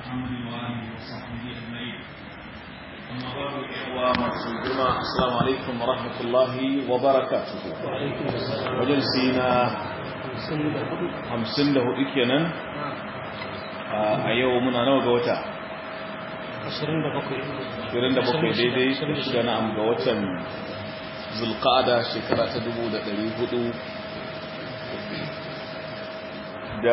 محمد وآله وصحبه أجمعين أما بعد إخوة مسلمون السلام عليكم ورحمة الله وبركاته وعليكم السلام وجلسينا hamsin da hudu kenan a yau muna nawa ga wata 27 27 daidai da shida na'am ga watan zulqa'ada shekara ta 1400 da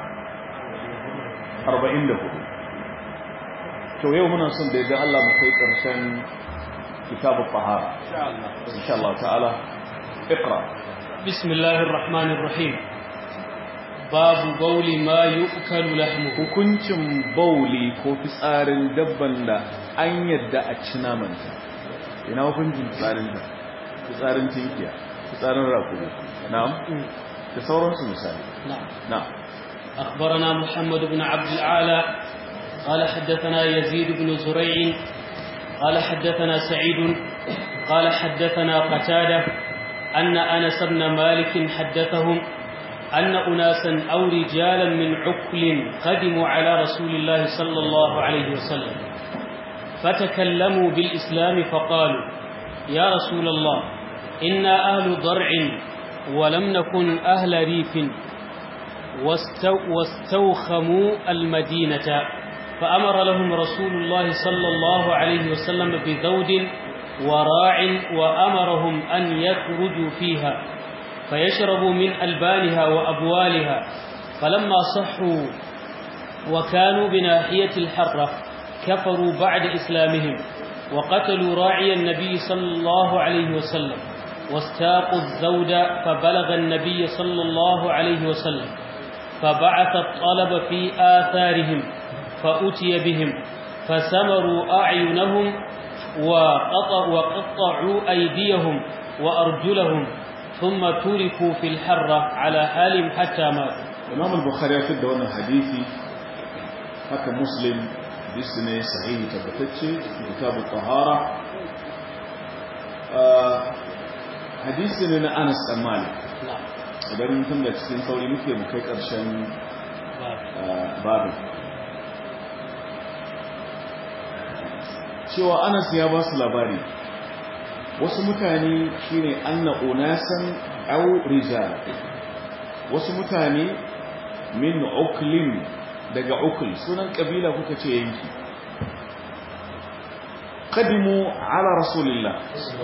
44 to yau muna son da ya ga Allah mu kai karshen kitabul tahara insha Allah ta'ala اقرأ بسم الله الرحمن الرحيم باب بول ما يؤكل لحمه hukuncin bauli ko fitsarin dabban da an yadda a ci namanta ina hukuncin fitsarin da fitsarin tinkiya fitsarin rakuri na'am da sauransu misali نعم na'am أخبرنا محمد بن عبد العالى قال حدثنا يزيد بن زريع قال حدثنا سعيد قال حدثنا قتادة أن أنس بن مالك حدثهم أن أناسا أو رجالا من عقل قدموا على رسول الله صلى الله عليه وسلم فتكلموا بالإسلام فقالوا يا رسول الله إنا أهل ضرع ولم نكن أهل ريف واستو واستوخموا المدينة فأمر لهم رسول الله صلى الله عليه وسلم بذود وراع وأمرهم أن يخرجوا فيها فيشربوا من ألبانها وأبوالها فلما صحوا وكانوا بناحية الحرة كفروا بعد إسلامهم وقتلوا راعي النبي صلى الله عليه وسلم واستاقوا الزود فبلغ النبي صلى الله عليه وسلم فبعث الطلب في آثارهم فأتي بهم فسمروا أعينهم وقطع وقطعوا أيديهم وأرجلهم ثم تركوا في الحرة على حالهم حتى ماتوا imam al-bukhari ya fidda wannan hadisi haka muslim hadisi ne sahihi tabbatacce kitabut tahara hadisi ne na Anas dan Malik نعم idan tun da cikin sauri muke mu kai karshen babin cewa Anas ya ba su labari wasu mutane shine anna unasan aw rijal wasu mutane min uklin daga ukul sunan kabila kuka ce yanki qadimu ala rasulillah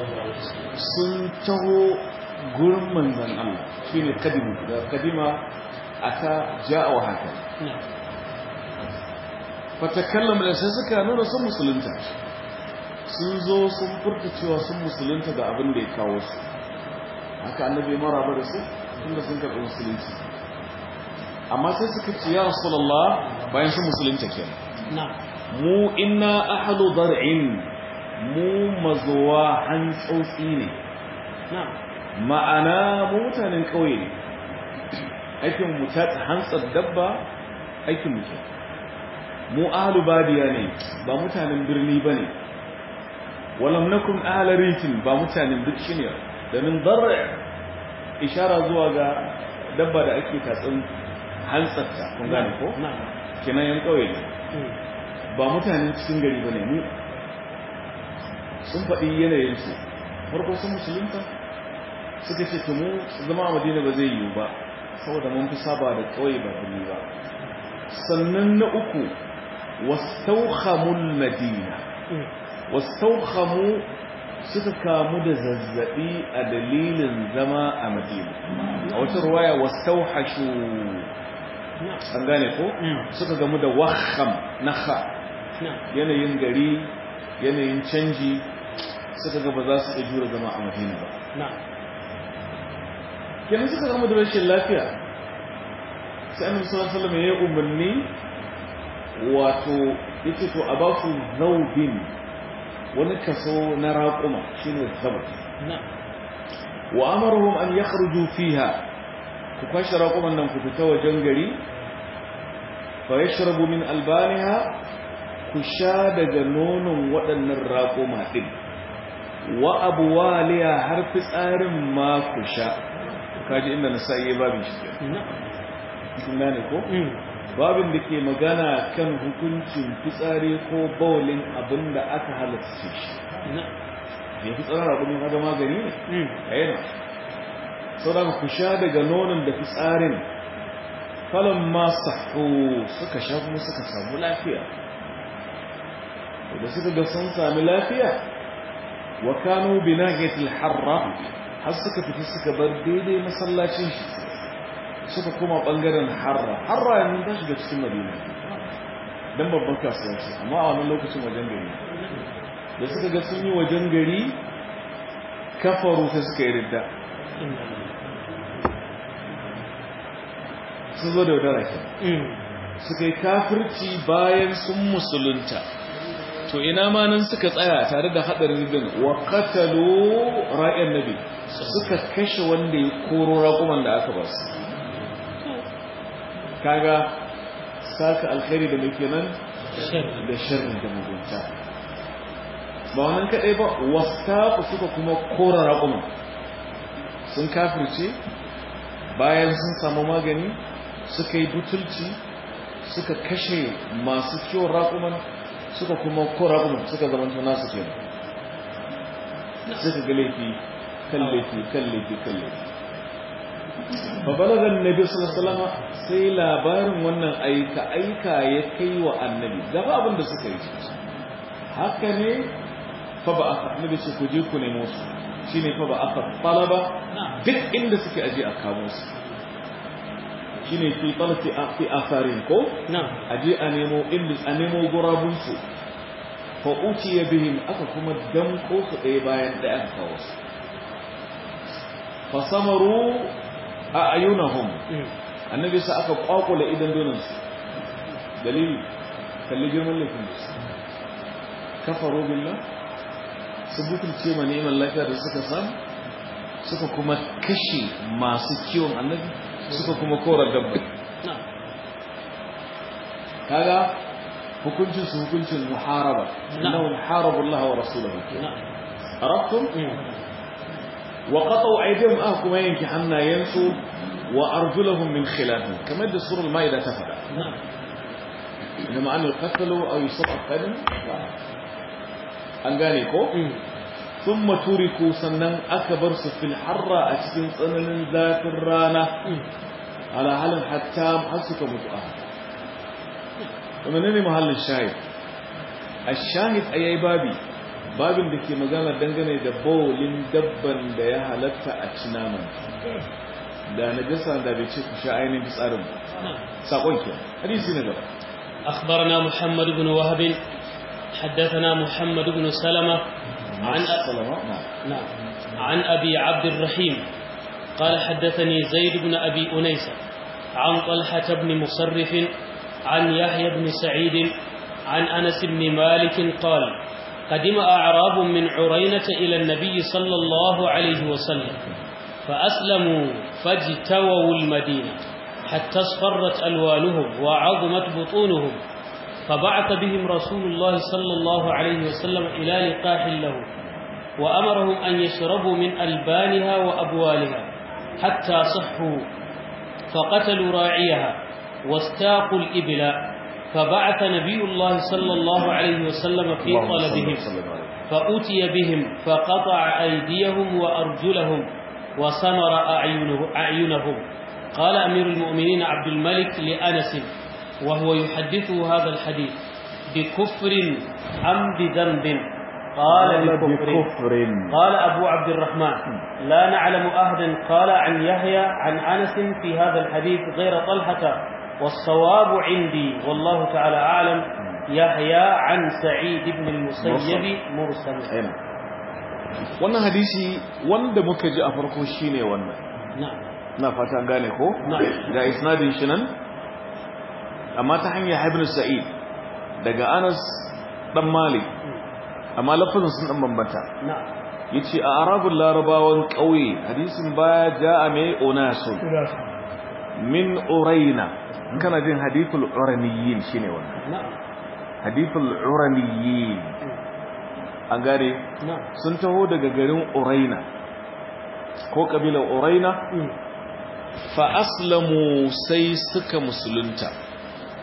sun taho gurin manzon Allah shine qadimu da qadima ata jaa wa haka نعم fatakallama da sai suka nuna sun musulunta sun zo sun furta cewa sun musulunta ga abin da ya kawo su haka annabi ya maraba da su tunda sun karɓi musulunci amma sai suka ce ya rasulullah bayan sun musulunta kenan نعم mu inna ahlu dar'in mu mazuwa hantsotsi ne نعم ma'ana mu mutanen ƙauye ne aikin mu ta hantsar dabba aikin mu ke mu ahlu badiya ne ba mutanen birni bane walam nakum ahla ritin ba mutanen birni ne da min dar'a ishara zuwa ga dabba da ake tatsin hantsarta kun gane ko نعم kenan yan ƙauye ne مم. ba mutanen cikin gari bane mu sun faɗi yanayinsu farko sun musulunta suka ce to mu zama a madina ba zai yiwu ba saboda mun fi saba da ƙauye ba birni ba sannan na uku wastauhamul madina مم. wastauhamu suka kamu da zazzabi a dalilin zama a madina a wata ruwaya wastauhashu نعم an gane ko مم. suka gamu da waham na kha نعم yanayin gari yanayin canji suka ga ba za su iya jura zama a madina ba نعم kenan suka gama da rashin lafiya sai annabi sallallahu alaihi wasallam ya yi umarni wato yace to a ba su zaubin wani kaso na raƙuma shine zaub نعم wa amaruhum an yakhruju fiha ku kwashe raƙuman nan ku fita wajen gari fa yashrabu min albaniha ku sha daga nonon waɗannan raƙuma ɗin wa abuwaliya har fitsarin ma ku sha kaji inda na sa'i babin shi ke نعم kun gane ko مم. babin da ke magana kan hukuncin fitsari ko bawalin abin da aka halatta shi ya fi tsarar abin haga magani ne a yana sauran ku sha daga nonon da fitsarin falon masu suka sha kuma suka samu lafiya da suka ga sun sami lafiya wa kanu binahiyatil harra har suka fita suka bar daidai masallacin shi suka koma bangaren harra harra yanzu ta shiga cikin madina dan babban kasuwa ce amma a wannan lokacin wajen gari da suka ga sun yi wajen gari kafaru sai suka yi ridda sun zo da wadara ke suka yi kafirci bayan sun musulunta to ina ma nan suka tsaya tare da hadarin din wa qatalu ra'yan nabi suka kashe wanda ya koro raƙuman da aka ba su kaga saka alkhairi da muke nan da sharri da mugunta ba wannan kadai ba wastaqu suka kuma kora raƙuman sun kafirce bayan sun samu magani suka yi butulci suka kashe masu kiwon raƙuman suka kuma kora kuma suka zamanta nasu ke suka ga laifi kan laifi kan laifi kan laifi babalagan nabi sallallahu sai labarin wannan aika aika ya kai wa annabi gaba abin da suka yi haka ne fa ba aka annabi ce ku je ku nemo su shine fa ba aka talaba duk inda suke aje a kamo su shine fi talfi fi asarin ko aje a nemo inda a nemo gurabun su fa utiya bihim aka kuma danko su ɗaya bayan ɗaya aka kawo su fa samaru a ayunahum annabi sa aka kwakula idan donan su dalili kalli girman laifin su kafaru billah su butulce ma neman lafiya da suka samu suka kuma kashe masu kiwon annabi suka kuma kora dabba kaga hukuncin su hukuncin muharaba innahu harabu Allah wa rasulahu arabtum wa qatu aydihim ah kuma yanki hannayensu wa arjulahum min khilaf kamar da surul maida ta fada inna ma'an al-qatl aw yusab al an gane ko thumma turiku sannan aka bar su fil harra a cikin tsananin zafin rana ala halin hatta har suka mutu a kuma ne mahallin shahid ash-shahid ayai babi babin da ke magana dangane da bawlin dabban da ya halatta a ci naman da najasa da bai ce ku sha ainihin tsarin sakon ke hadisi na gaba أخبرنا محمد بن وهب حدثنا محمد بن سلمة عن سلمة نعم نعم عن أبي عبد الرحيم قال حدثني زيد بن أبي أنيسة عن طلحة بن مصرف عن يحيى بن سعيد عن أنس بن مالك قال قدم أعراب من عرينة إلى النبي صلى الله عليه وسلم فأسلموا فاجتووا المدينة حتى اصفرت ألوانهم وعظمت بطونهم فبعث بهم رسول الله صلى الله عليه وسلم إلى لقاح له وأمرهم أن يشربوا من ألبانها وأبوالها حتى صحوا فقتلوا راعيها واستاقوا الإبل فبعث نبي الله صلى الله عليه وسلم في طلبهم فأتي بهم فقطع أيديهم وأرجلهم وسمر أعينه أعينهم قال أمير المؤمنين عبد الملك لأنس وهو يحدثه هذا الحديث بكفر أم بذنب قال بكفر قال أبو عبد الرحمن لا نعلم أحدا قال عن يحيى عن أنس في هذا الحديث غير طلحة والصواب عندي والله تعالى أعلم يحيى عن سعيد بن المسيب مرسل wannan hadisi wanda muka ji a farko shine wannan نعم na fata gane ko نعم ga isnadin shi nan amma ta hanyar ibn sa'id daga Anas dan Malik amma lafazin sun dan bambanta نعم yace a arabul larabawan kauye hadisin baya jaa mai unasun min uraina in kana jin hadithul uraniyin shine wannan نعم hadithul uraniyin an gane نعم sun taho daga garin uraina ko kabilar uraina fa aslamu sai suka musulunta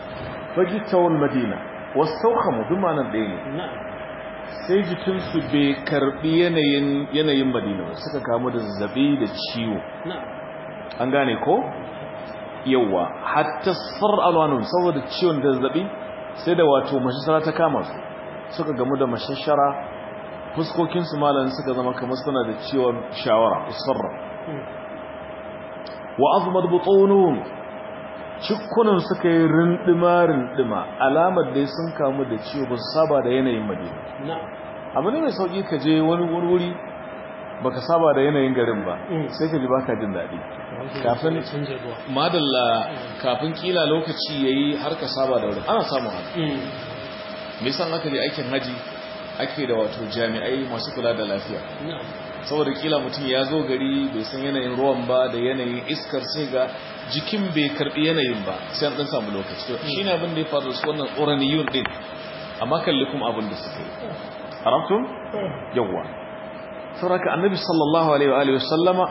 fajitawul madina wastawkhamu duma nan ɗaya ne na'am sai jikinsu bai karbi yanayin yanayin madina ba suka kamu da zazzabi da ciwo na'am an gane ko yawa hatta sar alwanun saboda ciwon da zazzabi sai da wato mashashara ta kama su suka gamu da mashashara fuskokinsu malan suka zama kamar suna da ciwon shawara usfarra wa azmad butunun cikkunan suka yi rindima rindima alamar dai sun kamu da ciwo ba su saba da yanayin madina na'am abu ne mai sauki ka je wani wani wuri baka saba da yanayin garin ba Mm. sai ka ji baka jin daɗi Kafin- canja ruwa madalla kafin kila lokaci yayi har ka saba da wurin ana samun haka Mm. me yasa aka je aikin haji ake da wato jami'ai masu kula da lafiya na'am saboda kila mutum ya zo gari bai san yanayin ruwan ba da yanayin iskar sai ga jikin bai karbi yanayin ba sai an dan samu lokaci to shine abin da ya faru da su wannan tsoraniyun din amma kalli kuma abin da suka yi arabtum yawwa saboda annabi sallallahu alaihi wa alihi wasallama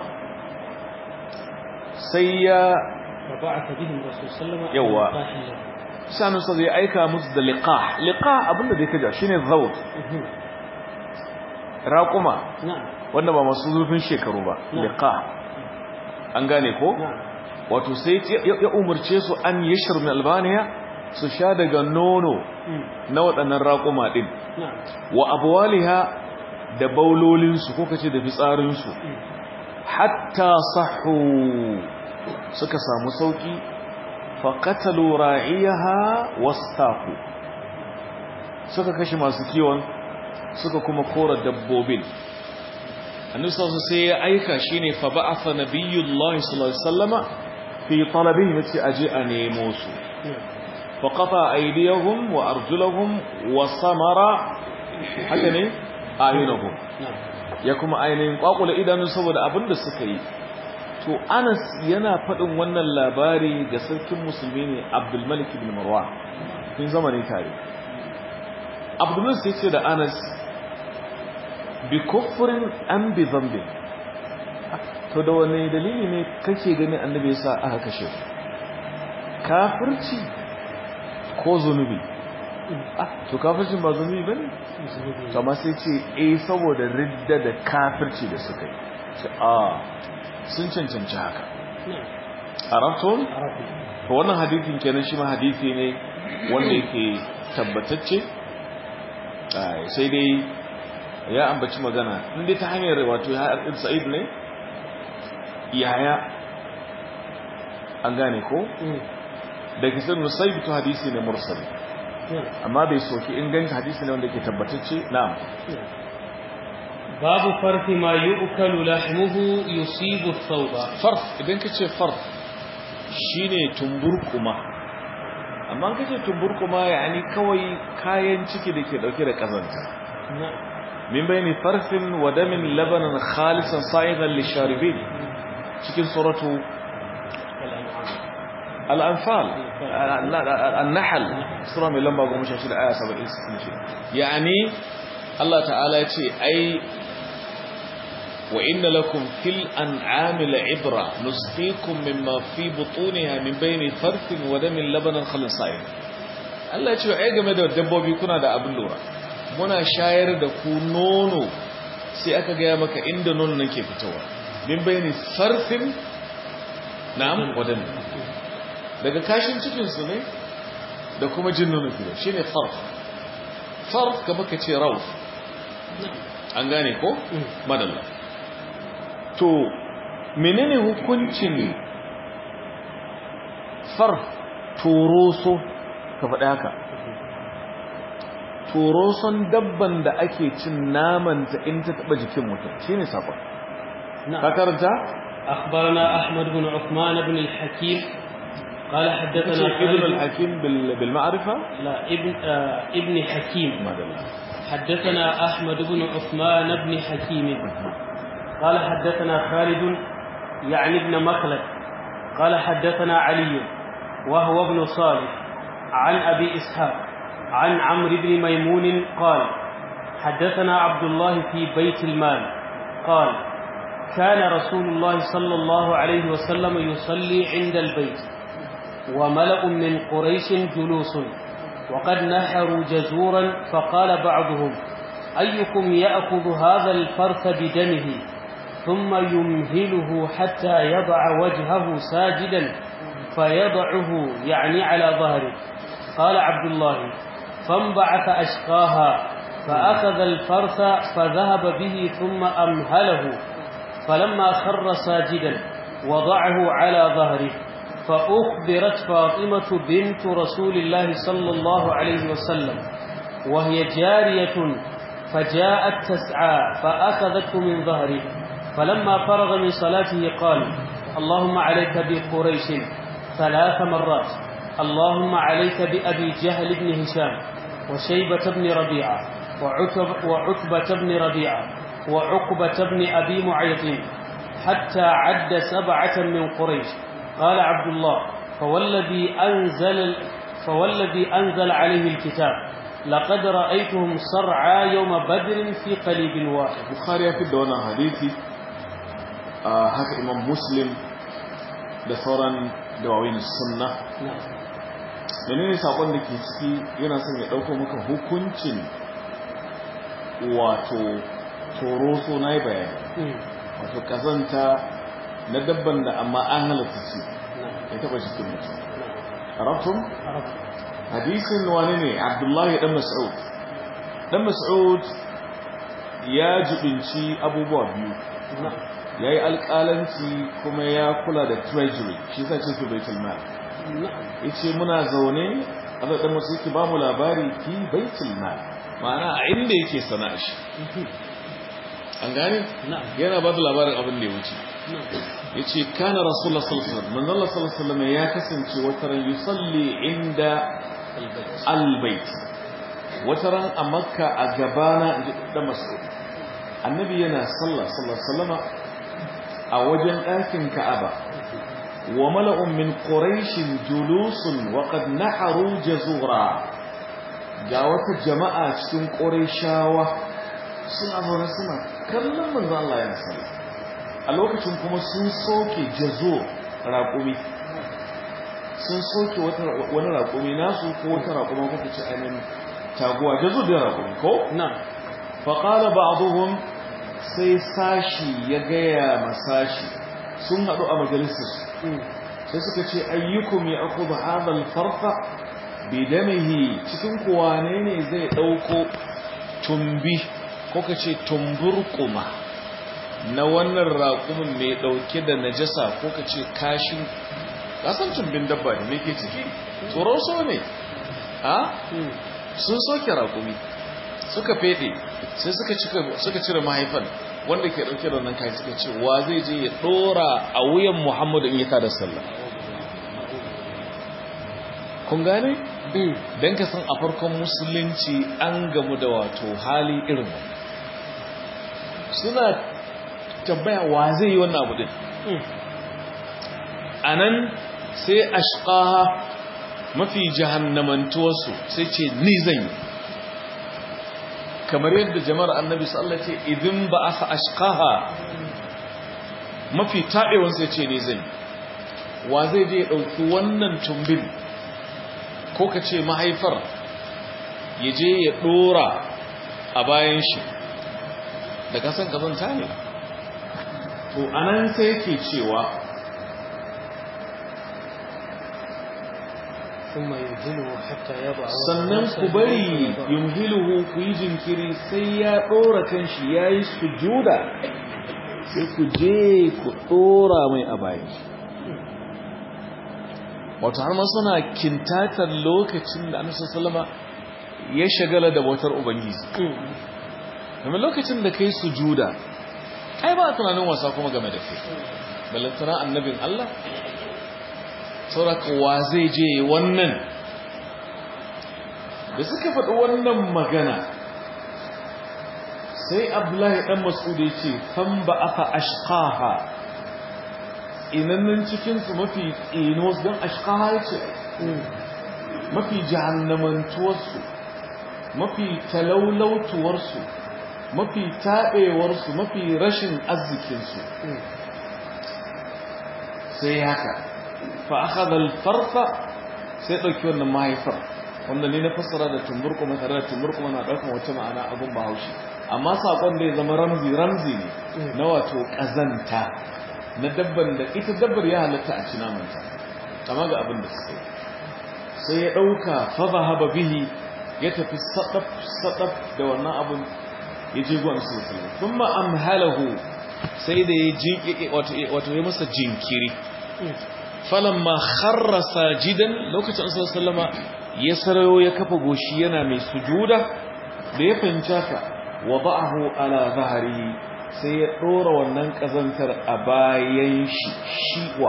sai ya فبعث بهم الرسول صلى الله عليه وسلم يوا. على لقاح له. sanunsa zai aika musu da liqah liqah abinda zai kaja shine zawt Mhm. raquma na'am wanda ba masu zurfin shekaru ba Na'am. liqah an gane ko na'am wato sai ya ya umurce su an yashir min albaniya su sha daga nono Mm. na waɗannan raƙuma ɗin na'am wa abwaliha da baulolinsu ko kace da fitsarinsu Mm. hatta sahu suka samu sauki faqatalu ra'iyaha wastaqu suka kashe masu kiwon suka kuma kora dabbobin annabi sallallahu alaihi sai ya aika shine fa ba'atha nabiyullahi sallallahu alaihi wasallama fi talabihi yace aje a nemo su na'am fa qata aydiyahum wa arjulahum wa samara haka ne ayunahum na'am ya kuma ainihin kwakula idanu saboda abin da suka yi to anas yana faɗin wannan labari ga sarkin musulmi ne abdulmalik ibn marwa tun zamani tare abdulmalik sai ce da anas bi kufrin an bi zambi to da wani dalili ne kake gani annabi ya sa aka kashe su kafirci ko zunubi ah to kafircin ba zunubi bane Musulmi. to amma sai ce eh saboda ridda da kafirci da suka yi ce a sun cancanci haka na'am arabtum arabi to wannan hadisin kenan shi ma hadisi ne wanda yake tabbatacce ai, sai dai ya ambaci magana inda ta hanyar wato ya haɗin sa'id ne yaya an gane ko Mm. da kisan musayib to hadisi ne mursali na'am amma bai soki inganci hadisi ne wanda ke tabbatacce na'am باب فرث ما يؤكل لحمه يصيب الثوب farf idan ka ce farf shine tumburkuma amma ka ce tumburkuma yani kawai kayan ciki da ke dauke da kazanta نعم min bayni farfin wa damin labanan khalisan sa'idan lisharibin cikin suratu الأنعام al-anfal an-nahl sura mai lamba 16 aya 76 yani Allah ta'ala ya ce ai وإن لكم في الأنعام لعبرة نسقيكم مما في بطونها من بين فرث ودم لبنا خلصائم Allah ya ce ai game da dabbobi kuna da abin lura muna shayar da ku nono sai aka gaya maka inda nono nake fitowa min bayani farfin na'am wadan daga kashin cikin su ne da kuma jin nono fito shine farf farf kamar ka ce rauf an gane ko madalla to menene hukuncin far toroso ka faɗi haka toroson dabban da ake cin namanta in ta taɓa jikin mutum shi ne saƙon ka karanta? أخبرنا أحمد بن عثمان بن الحكيم قال حدثنا ابن خالد الحكيم بال- بالمعرفة لا ابن آه ابن حكيم ما دلع. حدثنا أحمد بن عثمان بن حكيم قال حدثنا خالد يعني ابن مخلد قال حدثنا علي وهو ابن صالح عن أبي إسحاق عن عمرو بن ميمون قال حدثنا عبد الله في بيت المال قال كان رسول الله صلى الله عليه وسلم يصلي عند البيت وملأ من قريش جلوس وقد نحروا جزورا فقال بعضهم أيكم يأخذ هذا الفرث بدمه ثم يمهله حتى يضع وجهه ساجدا فيضعه يعني على ظهره قال عبد الله فانبعث أشقاها فأخذ الفرث فذهب به ثم أمهله فلما خر ساجدا وضعه على ظهره فأخبرت فاطمة بنت رسول الله صلى الله عليه وسلم وهي جارية فجاءت تسعى فأخذته من ظهره فلما فرغ من صلاته قال اللهم عليك بقريش ثلاث مرات اللهم عليك بأبي جهل بن هشام وشيبة بن ربيعة وعتب وعتبة بن ربيعة وعقبة بن أبي معيط حتى عد سبعة من قريش قال عبد الله فوالذي أنزل فوالذي أنزل عليه الكتاب لقد رأيتهم صرعى يوم بدر في قليب واحد bukhari ya fi da wannan hadisi a haka imam muslim da sauran dawawin sunna نعم menene sakon da ke ciki yana son ya dauko maka hukuncin wato toroso na yi bayani مم. wato kazanta na dabban da amma an halatta ci نعم ya taba cikin mutum نعم arabtum عرفت hadisin wani ne abdullahi dan mas'ud dan mas'ud ya jibinci abubuwa biyu نعم ya yi alƙalanci kuma ya kula da treasury shi sa ce fi baitul mal نعم ya ce muna zaune a zaɗin masu yake ba mu labari fi baitul mal ma'ana a inda yake sana'a shi an gane نعم yana ba da labarin abin da ya wuce نعم ya ce kana rasulullah sallallahu alaihi wasallam manzon Allah sallallahu alaihi wasallam ya kasance wata ran yusalli inda البيت albait wata ran a makka a gabana inji da mas'ud annabi yana sallah sallallahu alaihi wasallama a wajen ɗakin ka'aba wa mala'un min quraishin julusun wa qad naharu jazura ga wata jama'a cikin quraishawa suna zaune suna kallon manzo Allah yana sallah a lokacin kuma sun soke jazo raƙumi sun soke wata wani raƙumi nasu ko wata raƙuma ko kace ainihin taguwa jazo da raƙumi ko نعم faƙala ba'aduhum sai sashi ya gaya masashi sun haɗu a majalisar مم. sai suka ce ayyukum ya aku da hadal farfa bidamihi cikin kuwa ne ne zai ɗauko tumbi ko ka ce tumburkuma na wannan raƙumin mai ɗauke da najasa ko ka ce kashin ƙasan tumbin dabba da mai ke ciki tsoron so ne a مم. sun soke raƙumi suka fede sai suka cika suka cire mahaifan wanda ke dauke da wannan kai suka ce wa zai je ya dora a wuyan Muhammadu in ya tada sallah kun gane مم. dan ka san a farkon musulunci an gamu da wato hali irin wannan. suna tambaya wa zai yi wannan abu din مم. anan sai ashqaha mafi jahannamantuwarsu sai ce ni zan yi kamar yadda jama'ar annabi sallallahu alaihi wasallam ce idin ba asa ashqaha mafi tabewan sai ce ni zan yi wa zai je ya dauki wannan tumbin ko ka ce mahaifar ya je ya dora a bayan shi da kasan kazanta ne to anan sai yake cewa ثم يمهله حتى يضع sannan ku bari yumhiluhu ku yi jinkiri sai ya ɗora kanshi ya yi sujuda sai ku je ku ɗora mai a bayan shi wato har ma suna kintatar lokacin da annabi sallama ya shagala da bautar ubangiji مم. domin lokacin da kai sujuda ai ba tunanin wasa kuma game da kai balantana annabin Allah sauraka wa zai je wannan da suka faɗi wannan magana sai abdullahi ɗan mas'ud ya ce fan ba aka ashqaha inannan cikinsu mafi tsino don ashqaha ya ce مم. mafi jahannamantuwarsu mafi talaulautuwarsu mafi taɓewarsu mafi rashin arzikinsu مم. sai haka fa akhadha al-farqa sai dauki wannan mahaifar wanda ne na fassara da tumburkuma tare da tumburkuma na daukan wata ma'ana abun bahaushe amma sakon da ya zama ramzi ramzi ne na wato kazanta na dabban da ita dabbar ya halatta a ci namanta kama ga abin da suke sai ya dauka fa zahaba bihi ya tafi sadaf sadaf da wannan abun ya je gwan sulsul kuma amhalahu sai da ya jinki wato wato ya masa jinkiri falamma kharra sajidan lokacin sallallahu sallama ya sarayo ya kafa goshi yana mai sujuda da ya fahimta ka wada'ahu ala zahari sai ya dora wannan kazantar a bayan shi shiwa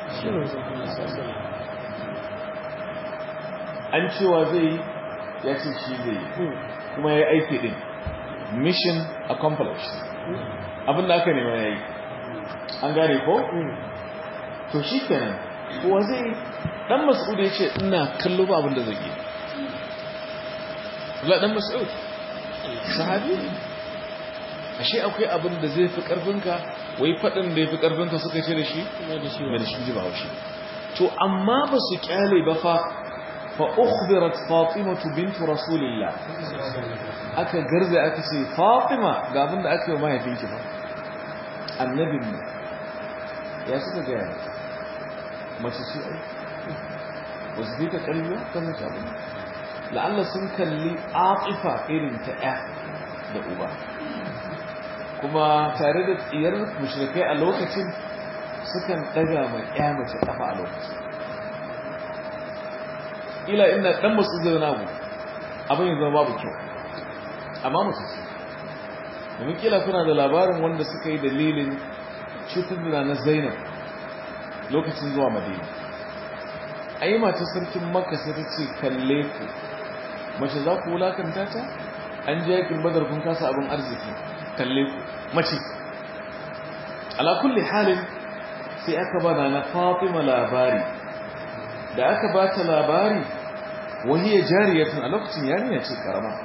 an cewa zai ya ce shi zai kuma ya aiki din mission accomplished abinda aka nema ya yi an gane ko? to shi kenan kuwa zai dan mas'ud ya ce ina kallo ba abinda zai yi la dan mas'ud sahabi ashe akwai abin da zai fi karfinka wai fadin da ya fi karfinka suka ce da shi mai da shi ji ba haushi to amma ba su kyale ba fa fa ukhbirat fatimatu bint rasulillah aka garza aka ce fatima ga abin da aka yi mahaifinki ba annabin ne ya suka gaya mace ce ai ba su fita kalliya kan mace abin la'alla sun kalli aqifa irin ta ya da uba kuma tare da tsiyar mushrikai a lokacin sukan daga mai ya mace kafa a lokacin ila ina dan masu zai na abu abin yanzu babu kyau amma mace ce domin kila kuna da labarin wanda suka yi dalilin cutar da na zainab lokacin zuwa madina a yi mata sarkin maka sai ta ce kalle ku mace za ku wulakanta ta an ji yakin badar kun kasa abin arziki kalle ku mace ala kulli halin sai aka ba na fatima labari da aka ba ta labari wahiyar jariyatun a lokacin yarinya ce karama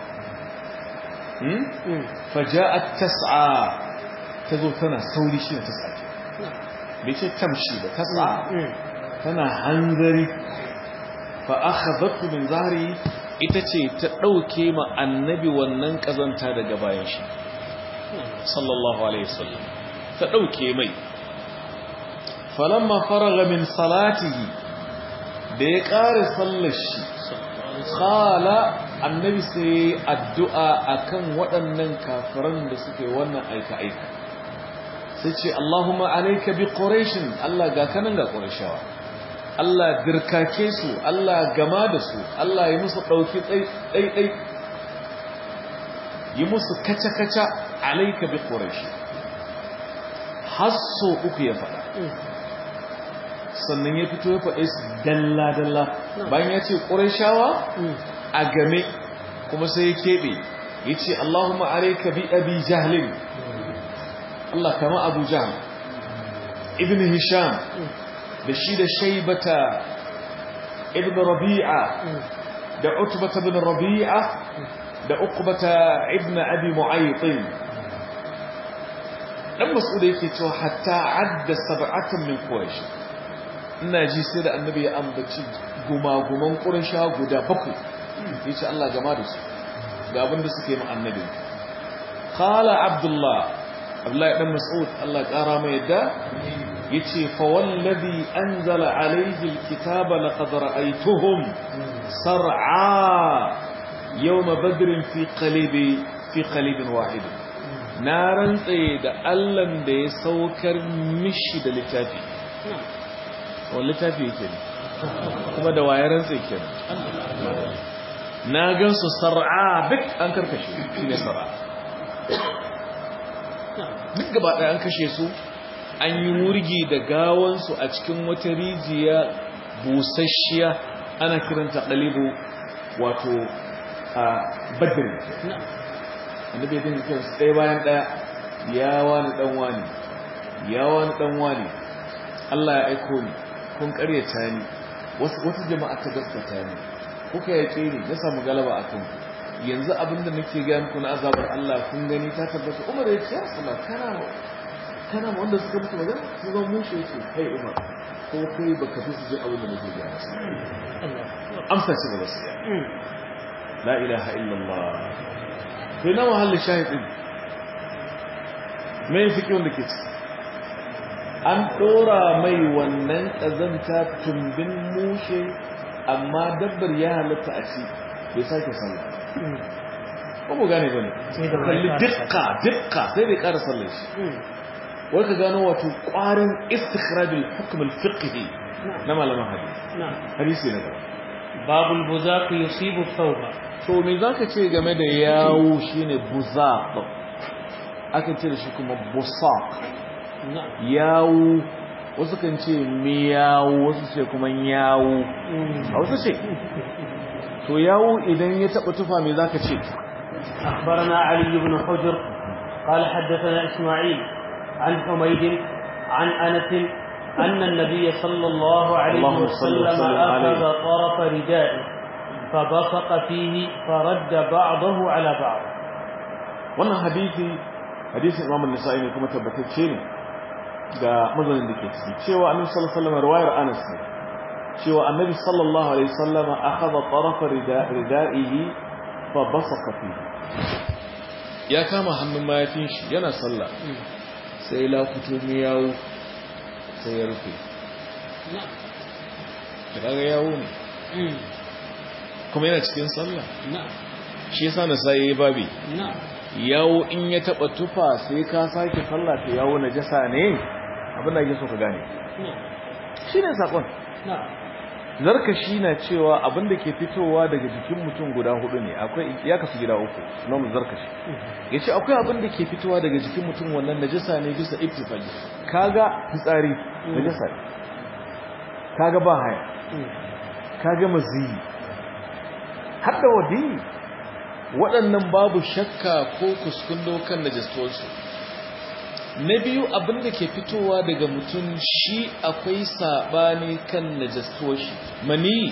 faja'at tas'a ta zo tana sauri shi tas'a bai ce tamshi ba tas'a tana hanzari fa akhadhatu min zahri ita ce ta dauke ma annabi wannan kazanta daga bayan shi sallallahu alaihi wasallam ta dauke mai falamma faraga min salatihi da ya kare sallar shi qala annabi sai addu'a akan waɗannan kafiran da suke wannan aika aika sai ce Allahumma alayka bi quraish Allah ga kanan ga qurayshawa Allah dirkake su Allah gama da su Allah yi musu dauki dai dai yi musu kaca kaca alayka bi quraish hasso uku ya faɗa sannan ya fito ya faɗe su dalla dalla bayan ya ce qurayshawa a game kuma sai ya keɓe ya ce Allahumma alayka bi abi jahlin Allah kama Abu Jahl Ibn Hisham da shi da Shaybata Ibn Rabi'a da Utbata ibn Rabi'a da Uqbata ibn Abi Mu'ayth dan Mas'ud yake cewa hatta adda sab'atan min Quraysh ina ji sai da Annabi ya ambaci gumaguman Quraysh guda bakwai yace Allah gama da su ga abin da suke yi Annabi qala Abdullah Abdullahi dan Mas'ud Allah kara mai yadda yace fa wallazi anzala alayhi alkitaba laqad ra'aytuhum sar'a yawm badr fi qalibi fi qalibin wahid na rantse da Allah da ya saukar mishi da littafi wannan littafi yake ne kuma da waye rantse kenan na gansu sar'a duk an karkashe shine sar'a duk gaba ɗaya an kashe su an yi wurgi da gawansu a cikin wata rijiya busasshiya ana kiranta ɗalibu wato a badin annabi ya dinga kiransu ɗaya bayan ɗaya ya wani ɗan wani ya wani ɗan wani Allah ya aiko ni kun ƙaryata ni wata jama'a ta gaskata ni kuka yaƙe ni na samu galaba a kanku yanzu abinda nake gaya muku na azabar Allah kun gani ta tabbata Umar ya ce ya Rasulullah kana kana wanda suka mutu magana sun zo mushe ce kai Umar ko kai baka fi su ji abin da nake gaya masa amsa ce ba za su yi la ilaha illallah sai na mahallin shahidin mai fi wanda ke ci an ɗora mai wannan ƙazanta tumbin mushe amma dabbar ya halatta a ci bai sake sallah ko mu gane ba ne kalli dukka dukka sai bai ƙara sallar shi wai ka gano wato ƙwarin istikhrajul hukm al-fiqhi na malaman hadisi hadisi na gaba babul buzaq yusibu thawba to me zaka ce game da yawo shine buzaq aka ce da shi kuma busaq yawo wasu kan ce miyawo wasu ce kuma yawo a wasu ce to yawo idan ya taba tufa me zaka ce أخبرنا علي بن حجر قال حدثنا إسماعيل عن حميد عن أنس أن النبي صلى الله عليه اللهم صل وسلم وسلم عليه. أخذ طرف ردائه فبصق فيه فرد بعضه على بعض wannan hadisi hadisin Imam an-Nasa'i ne kuma tabbatacce ne ga mazanin da ke ciki cewa Annabi sallallahu alaihi wasallam riwayar Anas ne cewa Annabi sallallahu alaihi wasallam akhadha taraf ridaihi fa basaqa fihi ya kama hannun mayafin shi yana sallah sai la fito miyawu sai ya rufe نعم kaga yawo ne kuma yana cikin sallah نعم shi yasa na sai babi نعم yawo in ya taba tufa sai ka sake sallah to yawo najasa ne abin da ake so ka gane نعم shine sakon نعم zarkashi na cewa abin da ke fitowa daga jikin mutum guda hudu ne akwai ya kasu gida uku namu zarkashi yace akwai abin da ke fitowa daga jikin mutum wannan najasa ne bisa ittifaqi kaga fitsari najasa ne kaga ba haya kaga maziyi har da wadi waɗannan babu shakka ko kuskundo kan najistosu na biyu abin da ke fitowa daga mutum shi akwai saɓani kan najistoshi mani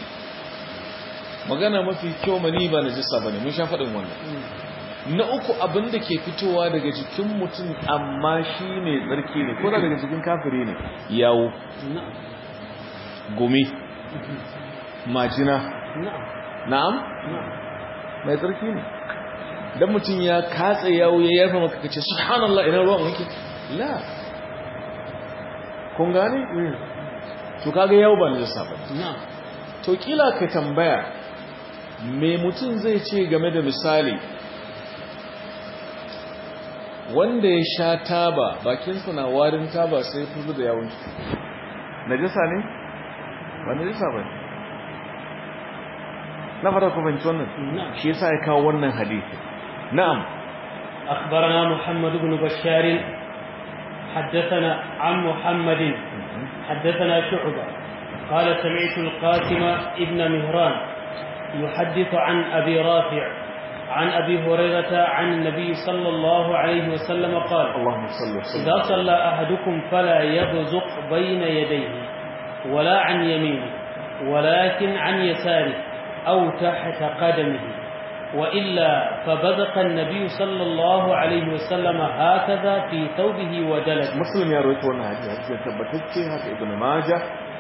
magana mafi kyau mani ba najisa ba ne mun sha faɗin wannan na uku abin da ke fitowa daga jikin mutum amma shi mai tsarki ne ko da daga jikin kafiri ne yawo نعم gumi majina نعم na'am نعم mai tsarki ne dan mutum ya katse yawo ya yarfa maka kace subhanallah ina ruwan wanke la kun gane to kaga yawo ba najasa ba نعم to kila ka tambaya me mutum zai ce game da misali wanda ya sha taba bakinsa na warin taba sai ya fuzu da yawon shi najasa ne ba najasa ba ne na fata ku fahimci wannan نعم shi yasa ya kawo wannan hadisi na'am أخبرنا محمد بن بشار حدثنا عن محمد حدثنا شعبة قال سمعت القاسم ابن مهران يحدث عن أبي رافع عن أبي هريرة عن النبي صلى الله عليه وسلم قال اللهم صل وسلم إذا صلى أحدكم فلا يبزق بين يديه ولا عن يمينه ولكن عن يساره أو تحت قدمه وإلا فبزق النبي صلى الله عليه وسلم هكذا في ثوبه ودلت muslim ya rawaito wannan hadisi hadisi ya tabbatacce haka ibnu majah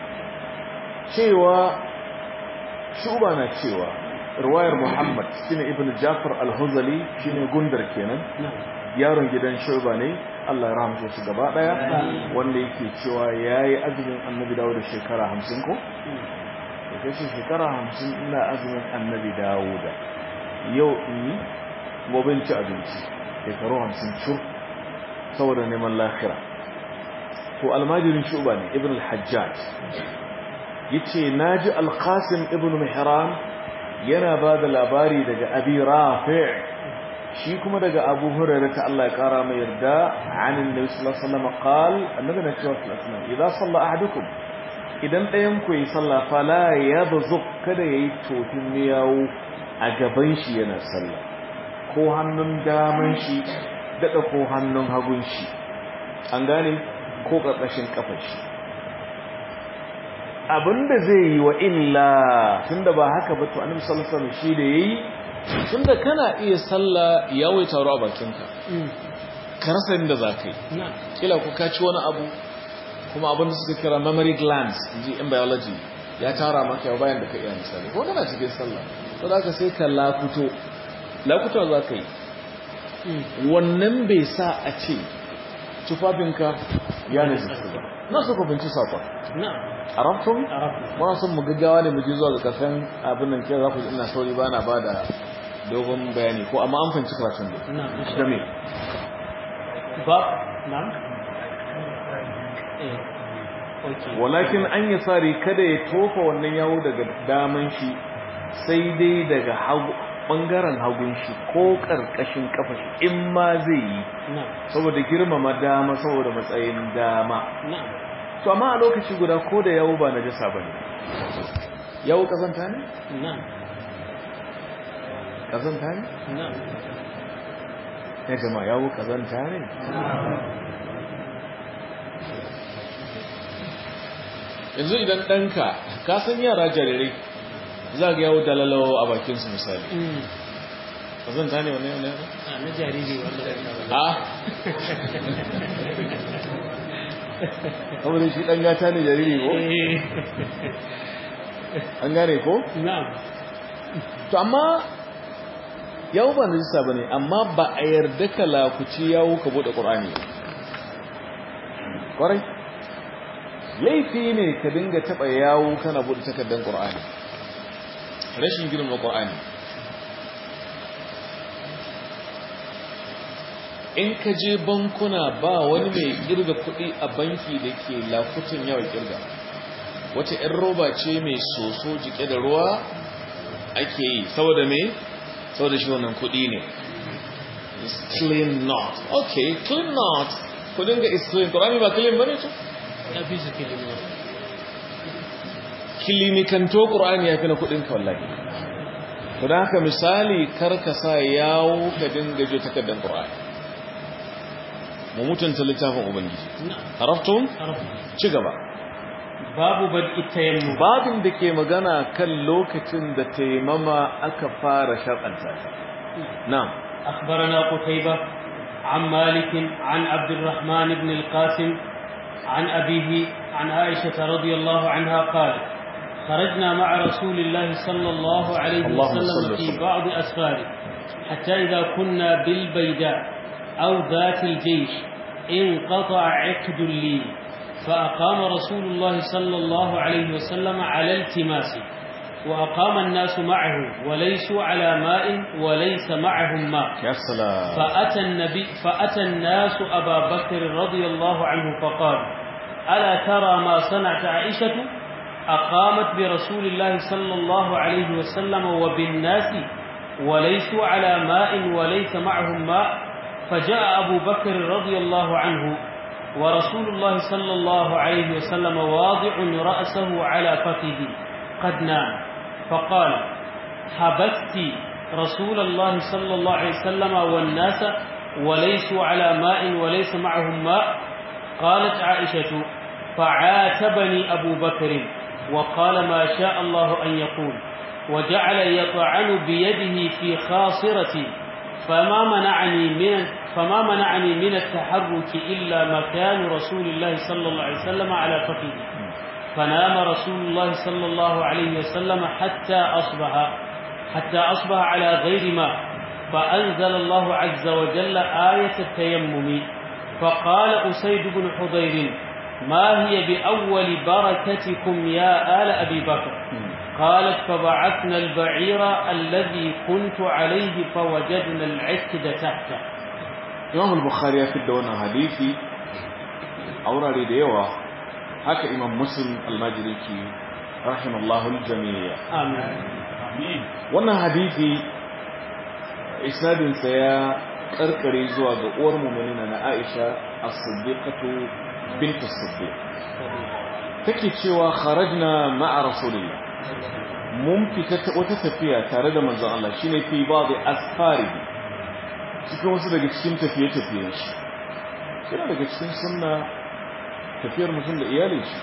cewa shuba na cewa riwayar muhammad shine ibnu jafar al-huzali shine gundar kenan نعم yaron gidan shuba ne Allah ya rahmace shi gaba daya wanda yake cewa yayi azumin annabi dawo da shekara 50 ko da kace shekara 50 ina azumin annabi dawuda yau in yi gobe in ci abinci shekaru 50 cur saboda neman lahira to almajirin shuba ne ibn al-hajjaj yace naji al-qasim ibn mihran yana ba da labari daga abi rafi' shi kuma daga abu hurairah ta Allah ya kara mai yarda anin nabi sallallahu alaihi wasallam qal annabi na cewa sallallahu alaihi wasallam idan salla ahadukum idan ɗayan ku yi sallah fala yabzuq kada yayi tofin miyawu a gaban shi yana sallah ko hannun daman shi daɗa ko hannun hagun shi an gane ko ƙarƙashin ƙafar shi abinda zai yi wa illa tunda ba haka ba to annabi sallallahu alaihi wasallam shi da yayi tunda kana iya sallah ya wai taro a bakinka ka rasa inda za ka yi نعم kila ku kaci wani abu kuma abin da suka kira memory glands inji in biology ya tara maka yau bayan da ka iya misali ko kana cikin sallah to da ka sai ka lakuto lakuto za ka yi wannan bai sa a ce tufafinka ya najisa ba na su binci sakon na'am arabtum arabtum muna son mu gaggawa ne mu je zuwa ga karshen abin nan kira za ku ji ina sauri ba na ba da dogon bayani ko amma an fahimci karatun da na'am insha da me ba na'am eh okay walakin an yi tsari kada ya tofa wannan yawo daga daman shi sai dai daga hagu bangaren hagun shi ko karkashin kafa shi in ma zai yi na'am saboda girmama dama saboda matsayin dama na'am to amma a lokaci guda ko da yawo ba najasa bane yawo kazanta ne na'am kazanta ne na'am ya jama'a yawo kazanta ne yanzu idan ɗanka ka san yara jarirai za ga yawo dalalawa a bakinsu misali mm kazanta ne wane wane a na jariri wanda a saboda shi ɗan gata ne jariri ko eh an gane ko na'am to amma yawo ba najisa ba ne amma ba a yarda ka lakuci yawo ka buɗe ƙur'ani ƙwarai laifi ne ka dinga taɓa yawo kana buɗe takardar ƙur'ani rashin girma ƙur'ani in ka je bankuna ba wani mai kirga kuɗi a banki da ke lakutun yawa kirga wata 'yan roba ce mai soso jike da ruwa ake yi saboda me saboda shi wannan kuɗi ne is clean not okay clean not kudin ga is clean ƙorami ba clean bane to ya fi su kilimi kilimikanto ƙorani ya fi na kudin ka wallahi to don haka misali karka sa yawo ka dinga je takardar ƙorani mu mutunta littafin ubangiji na'am haraftun arabtum ci gaba babu bad'i tayammum babin da ke magana kan lokacin da taimama aka fara shar'anta ta na'am أخبرنا قتيبة عن مالك عن عبد الرحمن بن القاسم عن أبيه عن عائشة رضي الله عنها قال خرجنا مع رسول الله صلى الله عليه اللهم صل وسلم وسلم. في بعض أسفاره حتى إذا كنا بالبيداء أو ذات الجيش انقطع عقد لي فأقام رسول الله صلى الله عليه وسلم على التماسه وأقام الناس معه وليسوا على ماء وليس معهم ماء ya salam فأتى النبي فأتى الناس أبا بكر رضي الله عنه فقال ألا ترى ما صنعت عائشة أقامت برسول الله صلى الله عليه وسلم وبالناس وليسوا على ماء وليس معهم ماء فجاء أبو بكر رضي الله عنه ورسول الله صلى الله عليه وسلم واضع رأسه على فخذه قد نام فقال حبست رسول الله صلى الله عليه وسلم والناس وليسوا على ماء وليس معهم ماء قالت عائشة فعاتبني أبو بكر وقال ما شاء الله أن يقول وجعل يطعن بيده في خاصرتي فما منعني من فما منعني من التحرك إلا مكان رسول الله صلى الله عليه وسلم على فخذه فنام رسول الله صلى الله عليه وسلم حتى أصبح حتى أصبح على غير ماء فأنزل الله عز وجل آية التيمم فقال أسيد بن حضير ما هي بأول بركتكم يا آل أبي بكر قالت فبعثنا البعير الذي كنت عليه فوجدنا العكد تحته imam al-bukhari ya fidda wannan hadisi a wurare da yawa haka imam muslim al-majri ki rahimallahu al-jami'a آمين wannan hadisi isnadin sa ya karkare zuwa ga uwar mu'minina na Aisha as-siddiqatu bint as-siddiq take cewa kharajna ma'a rasulillah mun fita ta wata tafiya tare da manzon Allah shine fi ba'd asfarihi cikin wasu daga cikin tafiye-tafiyen shi yana daga cikin sunna tafiyar mutum da iyalin shi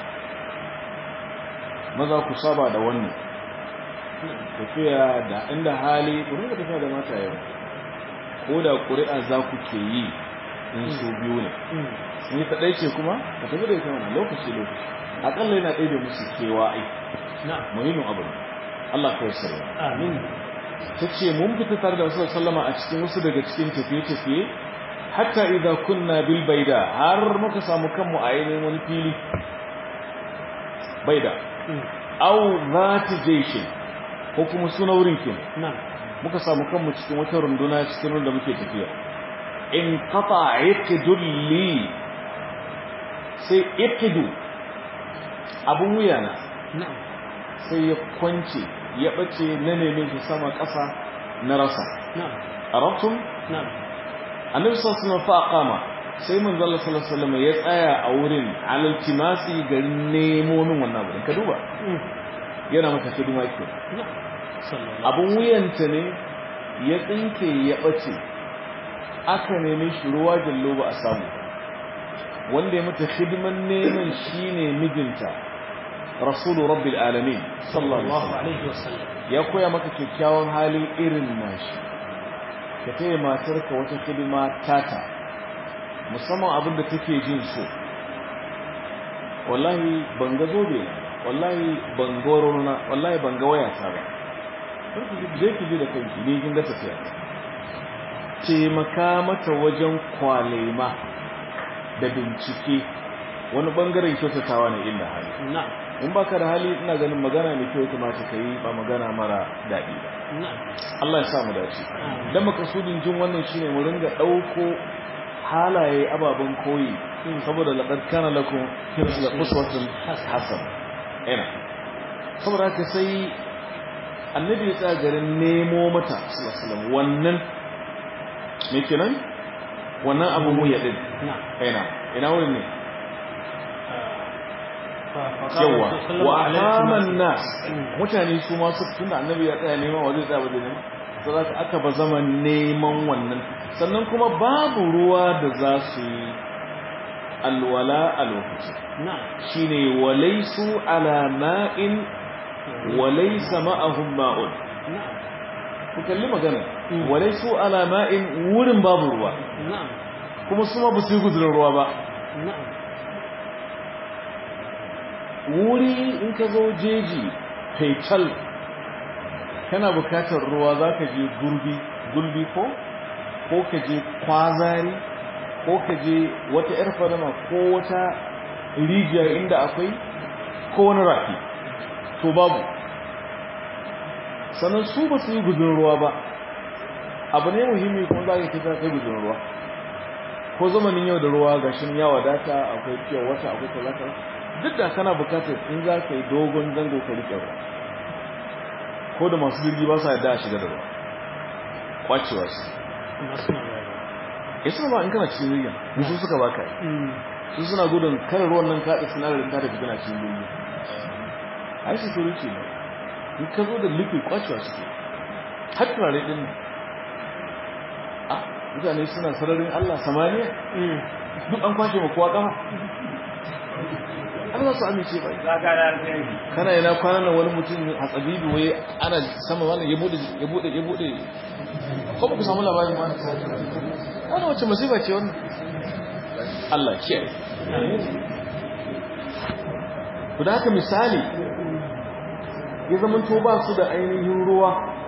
maza ku saba da wannan tafiya da inda hali ku rinka tafiya da mata yau ko da ƙuri'a za ku ke yi in su biyu ne in yi ta ɗaya ce kuma ka tafi da ita mana lokaci lokaci aƙalla yana ɗaya da musu kewa ai muhimmin abu ne Allah kawai sarwa amin ta ce mun fita tare da wasu sallama a cikin wasu daga cikin tafiye-tafiye hatta idza kunna bil baida har muka samu kanmu a yayin wani fili baida aw zati jayshin ko kuma suna wurin kin muka samu kanmu cikin wata runduna cikin runda muke tafiya in qata iqdul li sai iqdu abun wuyana sai ya kwance ya bace na neme shi sama ƙasa na rasa arabtum annabi sallallahu alaihi wasallam fa aqama sai manzo Allah sallallahu alaihi wasallam ya tsaya a wurin alal timasi garin nemo min wannan wurin ka duba yana maka hidima ke abun wuyanta ne ya tsinke ya bace aka neme shi ruwa jallo ba a samu wanda ya mata hidiman neman shine mijinta rasulu rabbil alamin sallallahu alaihi wasallam ya koya maka kyakkyawan hali irin nashi ka taya matarka wata hidima tata musamman abin da take jin so wallahi ban ga zobe na wallahi ban ga warona wallahi ban ga wayata ba je ki ji da kanki ne kin ga tafiya taimaka mata wajen kwalema da bincike wani bangaren kyautatawa ne inda hali in baka da hali ina ganin magana mai kyau kamata ka yi ba magana mara daɗi ba Allah ya sa mu dace dan makasudin jin wannan shine mu ringa dauko halaye ababen koyi saboda laqad kana lakum fi uswatun hasan ina saboda haka sai annabi ya tsaya garin nemo mata sallallahu alaihi wasallam wannan me kenan wannan abu mu ya din ina ina wurin ne yawa wa alaman nas mutane su ma su tunda annabi ya tsaya neman wa zai tsaya wajen neman saboda aka ba zama neman wannan sannan kuma babu ruwa da za su yi alwala a lokaci shine walaisu ala ma'in walaisa ma'ahum ma'un ku kalli magana walaisu ala ma'in wurin babu ruwa kuma su ma ba su yi gudunar ruwa ba wuri in ka zo jeji faital kana bukatar ruwa za ka je gurbi gulbi ko ko ka je kwazari ko ka je wata yar fadama ko wata rijiya inda akwai ko wani rafi to babu sannan su ba su yi gudun ruwa ba abu ne muhimmi kuma za ka kisa kai gudun ruwa ko zamanin yau da ruwa gashin ya wadata akwai fiye wata akwai talata duk da kana bukatar in za ka yi dogon zango ka rike ruwa ko da masu jirgi ba sa yadda a shiga da ruwa kwacewa su ya suna ba in kana cikin jirgin musu suka baka yi su suna gudun kare ruwan nan kaɗa sinadarin ta tafi kana cikin jirgin a yi security ne in ka zo da liquid kwacewa suke har turare ɗin a mutane suna sararin allah samaniya duk an kwashe ma kowa kama an za su amince ba kana yana kwanan nan wani mutum a tsabibi waye ana sama wannan ya bude ya bude ya bude ko ba ku samu labarin ba wannan wacce musiba ce wannan Allah kiyaye ku da haka misali ya zama to ba su da ainihin ruwa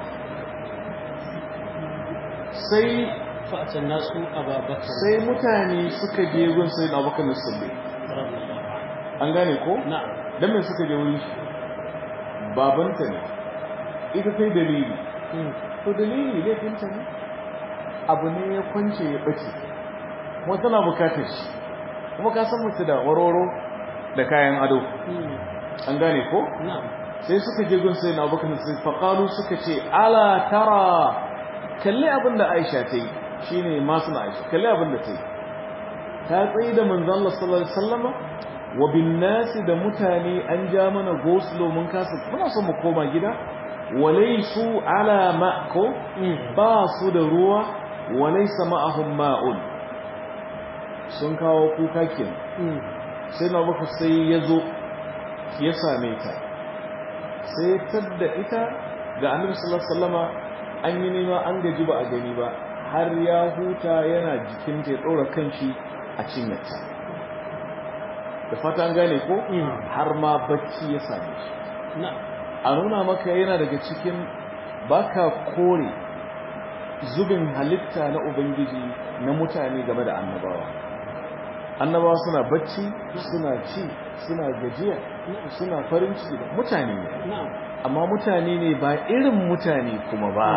sai fa'atan nasu ababakar sai mutane suka je gun sai na bakar nasabi an gane ko? na'am don mai suka je wuri babanta ne ita kai dalili to dalili laifinta ne abu ne ya kwance ya ɓace kuma tana bukatar shi kuma ka san mutu da waroro da kayan ado an gane ko? na'am sai suka je gun sai na bakar sai faƙalu suka ce ala tara kalli abin da aisha ta yi shi ne masu na aisha kalli abin da ta yi ta tsaye da manzan Allah sallallahu Alaihi wasallama wa bin nasi da mutane an ja mana goslo mun kasa muna son mu koma gida walai su ala ma'ko ba su da ruwa walai sama'ahum ma'un sun kawo kuka kenan sai na baka sai ya zo ya same ta sai ya tadda ita ga annabi sallallahu alaihi wasallama an yi nema an gaji ba a gani ba har ya huta yana jikinta ya ɗora kanshi a cinyarta da fatan gane ko har ma bacci ya same shi a nuna maka yana daga cikin baka kore zubin halitta na ubangiji na mutane game da annabawa annabawa suna bacci suna ci suna gajiya suna farin ciki da mutane ne amma mutane ne ba irin mutane kuma ba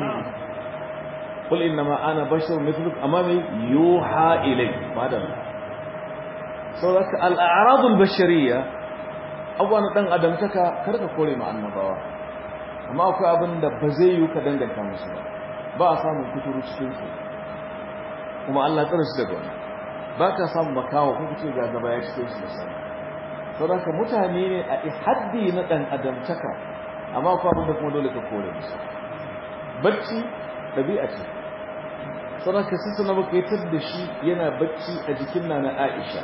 qul innama ana basharun mithluk amma mai yuha ilay madalla saboda al-a'rad al-bashariyya abuwa na dan adamtaka karka kore ma annabawa amma akwai abin da ba zai yi ka danganta musu ba ba a samun kuturu cikin su kuma Allah tsara su daga wannan ba ka samun makawa ko kace ga gaba ya cikin su misali saboda mutane ne a haddi na dan adamtaka amma akwai abin da kuma dole ka kore musu bacci dabi'a ce saboda ka sisa na bakaitar da shi yana bacci a jikin nana Aisha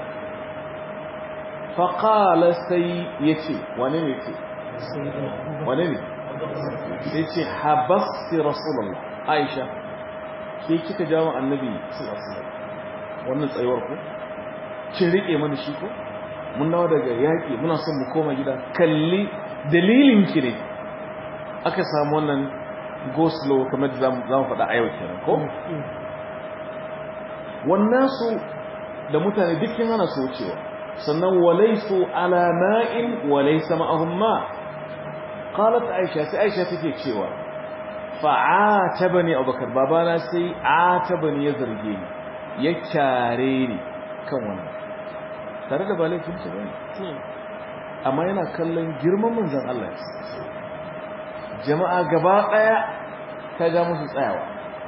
faƙala sai ya ce wane ne ce wane ne sai ce habasti rasulallah aisha ke kika jawo annabi wannan tsayuwar ku kin riƙe mana shi ko mun dawo daga yaƙi muna son mu koma gida kalli dalilin ki ne aka samu wannan go slow kamar da za mu faɗa a yau kenan ko wannan su da mutane dukkan hana su wucewa sannan walaisu ala ma'in walaisa ma'ahum ma qalat aisha sai aisha take cewa fa'atabani abubakar babana sai atabani ya zarge ni ya kyare ni kan wannan tare da ba laifin sa bane amma yana kallon girman manzon Allah jama'a gaba daya ta ga musu tsayawa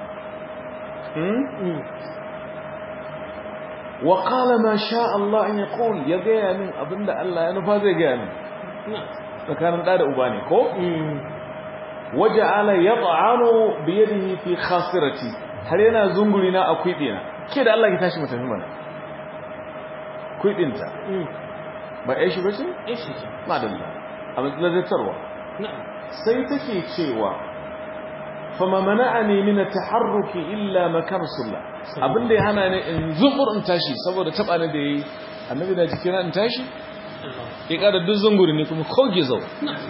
wa qala ma sha Allah an yaqul ya gaya min abinda Allah ya nufa zai gaya min tsakanin da da uba ne ko waja'ala yat'anu bi yadihi fi khasirati har yana zunguri na akwai dina ke da Allah ya tashi mutafi mana kuidinta ba ai shi bace ai shi ce madalla a matsalar na'am sai take cewa fama mana'ani min at-taharruki illa makan sulla abinda ya hana ni in zumbur in tashi saboda taba ni da yayi annabi da jikina in tashi Allah ya kada duk zunguri ne kuma ko gizo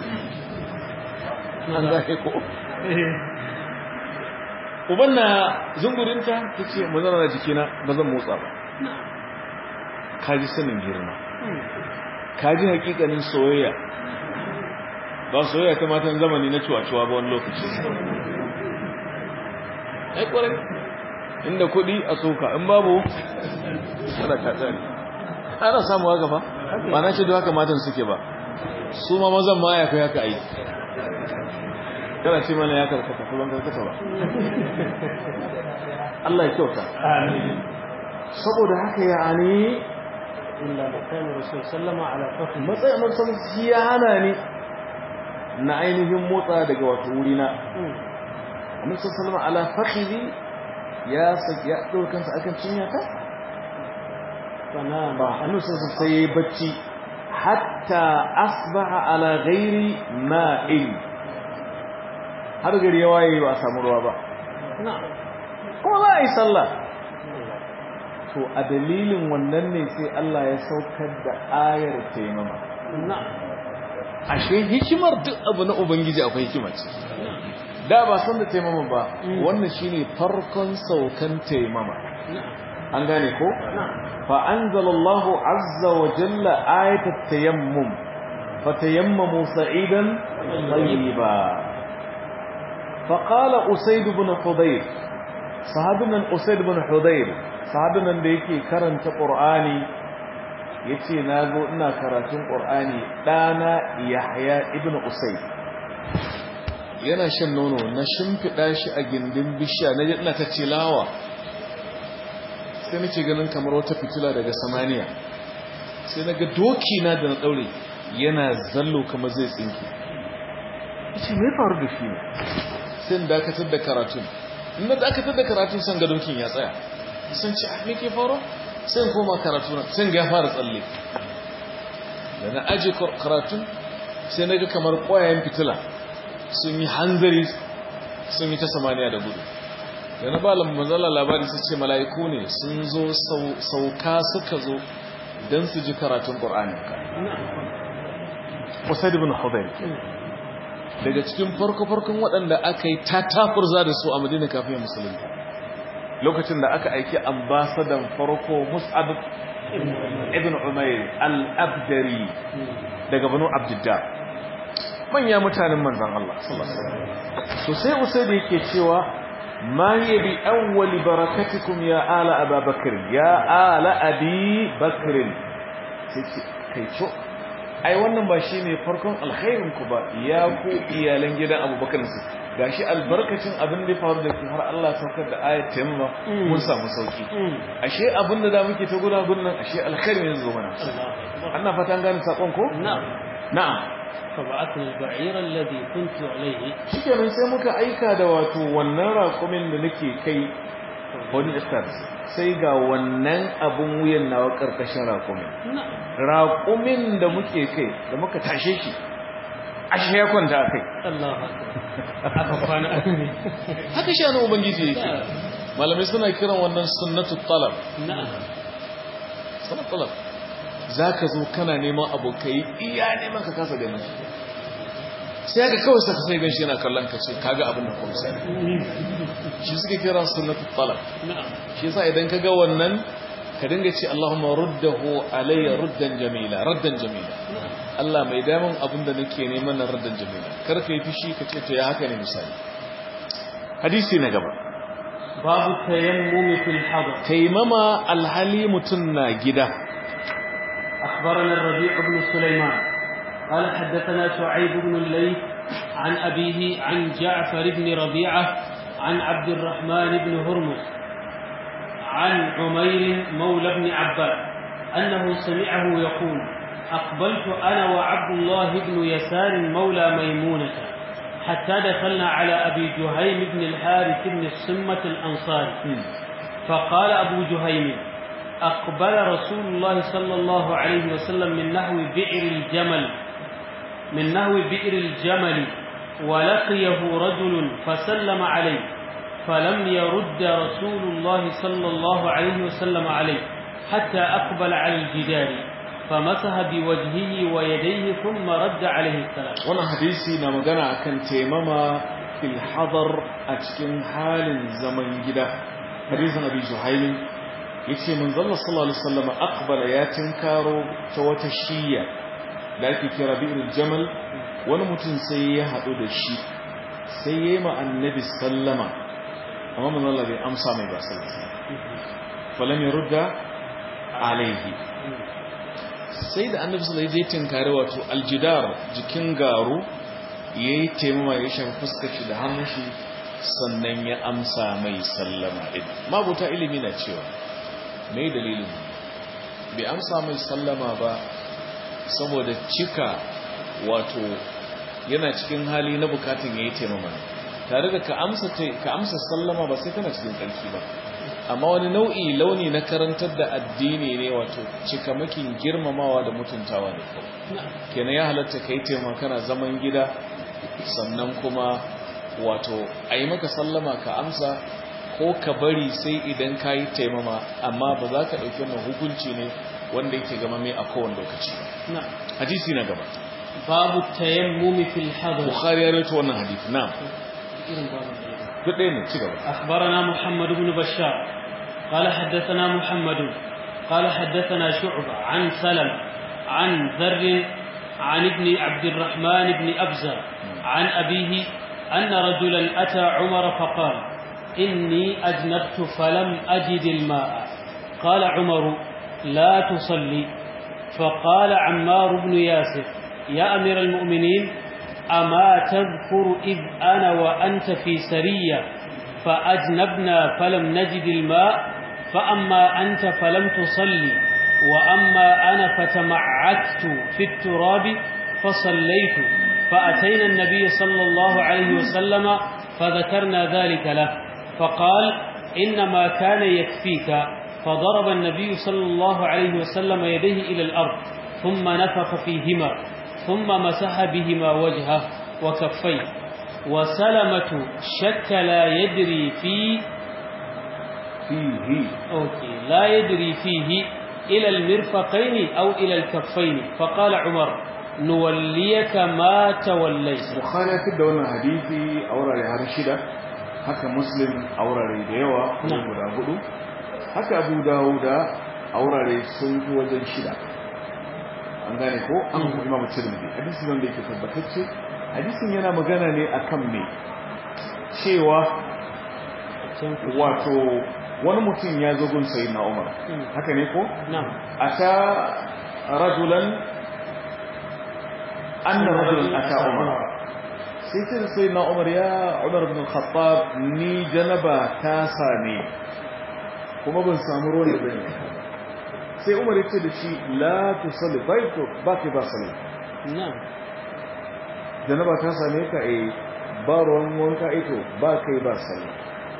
an zai ko uban na zungurinta tace mu zana da jikina ba zan motsa ba kaji sanin girma kaji hakikanin soyayya ba soyayya ta matan zamani na cuwa-cuwa ba wani lokaci ai kwarai inda kuɗi a soka in babu ana katsari ana samuwa gaba ba na ce da haka matan suke ba su ma mazan ma ya kai haka aiki kana ce mana ya karkata ko ban karkata ba Allah ya kyauta saboda haka ya ani illa makan rasul sallama ala fakhi matsayin nan shi ya hana ni na ainihin motsa daga wato wurina annabi sallallahu ala fakhidi ya saki ya dora kansa akan cinya ta fana ba annabi sallallahu sai yayi bacci hatta asbaha ala ghairi ma'in har gari ya waye ba a samu ruwa ba na'am kuma za a yi sallah to a dalilin wannan ne sai Allah ya saukar da ayar taimama na'am ashe hikimar duk abu na ubangiji akwai hikima ce da ba san da taimama ba wannan shine farkon saukan taimama na'am an gane ko na'am fa anzalallahu azza wa jalla ayatat tayammum fatayammamu sa'idan tayyiba fa qala usayd ibn hudayr sahabinan usayd ibn hudayr sahabinan da yake karanta qur'ani yace nazo ina karatun qur'ani dana yahya ibn usayd yana shan nono na shimfida shi a gindin bishiya naje ina ta tilawa sai nake ganin kamar wata fitila daga samaniya sai naga doki na da na daure yana zallo kamar zai tsinke yace me faru da shi ne sai in dakatar da karatun in na dakatar da karatun san ga dokin ya tsaya sun ce ah me ke faru sai in koma karatu na sai in ga ya fara tsalle da na aje karatun sai naga kamar ƙwayayen fitila sun yi hanzari sun yi ta samaniya da gudu da na ba manzala labari su ce mala'iku ne sun zo sauka suka zo don su ji karatun ƙor'ani Usaid ibn Hudayr daga cikin farko-farkon waɗanda aka yi tatafurza da su a Madina kafin musulunta lokacin da aka aiki ambasadan farko Mus'ab ibn Umayr al-Abdari daga Banu Abdiddar manya mutanen manzon Allah sallallahu alaihi wasallam to sai Usaid yake cewa ma hiya bi awwal barakatikum ya ala Abu Bakr ya ala Abi Bakr sai kai co ai wannan ba shi ne farkon alkhairin ku ba ya ku iyalan gidan abubakar su gashi albarkacin abin da faru da har Allah saukar da ayat taimama mun samu sauki ashe abin da da muke ta guda gunnan ashe alkhairin yanzu zo mana Allah fata an gane sakon ko na'am na'am fa ba'athna al-ba'ir alladhi kuntu alayhi shikenan sai muka aika da wato wannan raƙumin da nake kai wani stars sai ga wannan abun wuyan nawa karkashin raƙumin raƙumin da muke kai da muka tashe shi ashe ya kwanta kai aka kwana haka shi ana ubangiji yake malamai suna kiran wannan sunnatu talab sunnatu talab za ka zo kana neman abokai iya neman ka kasa ganin shi sai aka kawai saka sai gan shi yana kallon ka ce kaga abin da kuma sai shi suke kira sunnatu talab shi yasa idan ka ga wannan ka dinga ce Allahumma ruddahu alayya ruddan jamila raddan jamila Allah mai damun abin da nake neman na raddan jamila kar ka yi fishi ka ce to ya haka ne misali hadisi na gaba babu tayammumi fil hadar taimama alhali mutun na gida أخبرنا الربيع بن سليمان قال حدثنا شعيب بن الليث عن أبيه عن جعفر بن ربيعة عن عبد الرحمن بن هرمز عن عمير مولى بن عباس أنه سمعه يقول أقبلت أنا وعبد الله بن يسار مولى ميمونة حتى دخلنا على أبي جهيم بن الحارث بن السمة الأنصاري فقال أبو جهيم أقبل رسول الله صلى الله عليه وسلم من نحو بئر الجمل من نحو بئر الجمل ولقيه رجل فسلم عليه فلم يرد رسول الله صلى الله عليه وسلم عليه حتى أقبل على الجدار فمسح بوجهه ويديه ثم رد عليه السلام wannan hadisi na magana akan taimama fil hadar a cikin halin zaman gida hadisin abi juhaym yace manzon sallallahu alaihi wasallam aqbala ya tinkaro ta wata shiya da ake kira bi'rul jamal wani mutum sai ya hadu da shi sai yayi ma annabi sallama amma manzon Allah bai amsa mai ba sallallahu alaihi wasallam falam yurda alaihi sai da annabi sallallahu alaihi wasallam ya tinkare wato aljidar jikin garu yayi taimama ya shafa fuskar shi da hannun shi sannan ya amsa mai sallama din mabuta ilimi na cewa mai dalilin bai amsa mai sallama ba saboda cika wato yana cikin hali na bukatun ya yi taimama tare da ka amsa sallama ba sai kana cikin tsarki ba amma wani nau'i launi na karantar da addini ne wato cikamakin girmamawa da mutuntawa da kawai kenan ya halatta ka yi taimama kana zaman gida sannan kuma wato a yi maka sallama ka amsa ko ka bari sai idan ka yi taimama amma ba za ka ɗauki wannan hukunci ne wanda yake gama mai a kowane lokaci ba hadisi na gaba babu tayammumi fil hadar bukhari ya rawaito wannan hadisi na duk ɗaya ne ci gaba أخبرنا محمد بن بشار قال حدثنا محمد قال حدثنا شعبة عن سلم عن ذر عن ابن عبد الرحمن بن أبزة عن أبيه أن رجلا أتى عمر فقال إني أجنبت فلم أجد الماء قال عمر لا تصلي فقال عمار بن ياسر يا أمير المؤمنين أما تذكر إذ أنا وأنت في سرية فأجنبنا فلم نجد الماء فأما أنت فلم تصلي وأما أنا فتمعكت في التراب فصليت فأتينا النبي صلى الله عليه وسلم فذكرنا ذلك له فقال إنما كان يكفيك فضرب النبي صلى الله عليه وسلم يديه إلى الأرض ثم نفخ فيهما ثم مسح بهما وجهه وكفيه وسلمة شك لا يدري في fihi أوكي لا يدري فيه إلى المرفقين أو إلى الكفين فقال عمر نوليك ما توليت bukhari ya da wannan hadisi a wurare har shida haka muslim a wurare da yawa kuma Na'am. guda hudu haka abu dawuda a wurare sun fi wajen shida an gane ko an kuma imamu tirmidhi hadisi wanda yake tabbatacce hadisin yana magana ne akan me cewa wato wani mutum ya zo gun sayyidina umar Mm. haka ne ko نعم ata rajulan anna rajulan ata umar sai ce sai na umar ya umar bin khattab ni janaba ta same kuma ban samu ruwan da zan yi sai umar ya ce da shi la tusalli bai to ba ke ba salli نعم janaba ta same ka eh ba ruwan wanka ito ba kai ba salli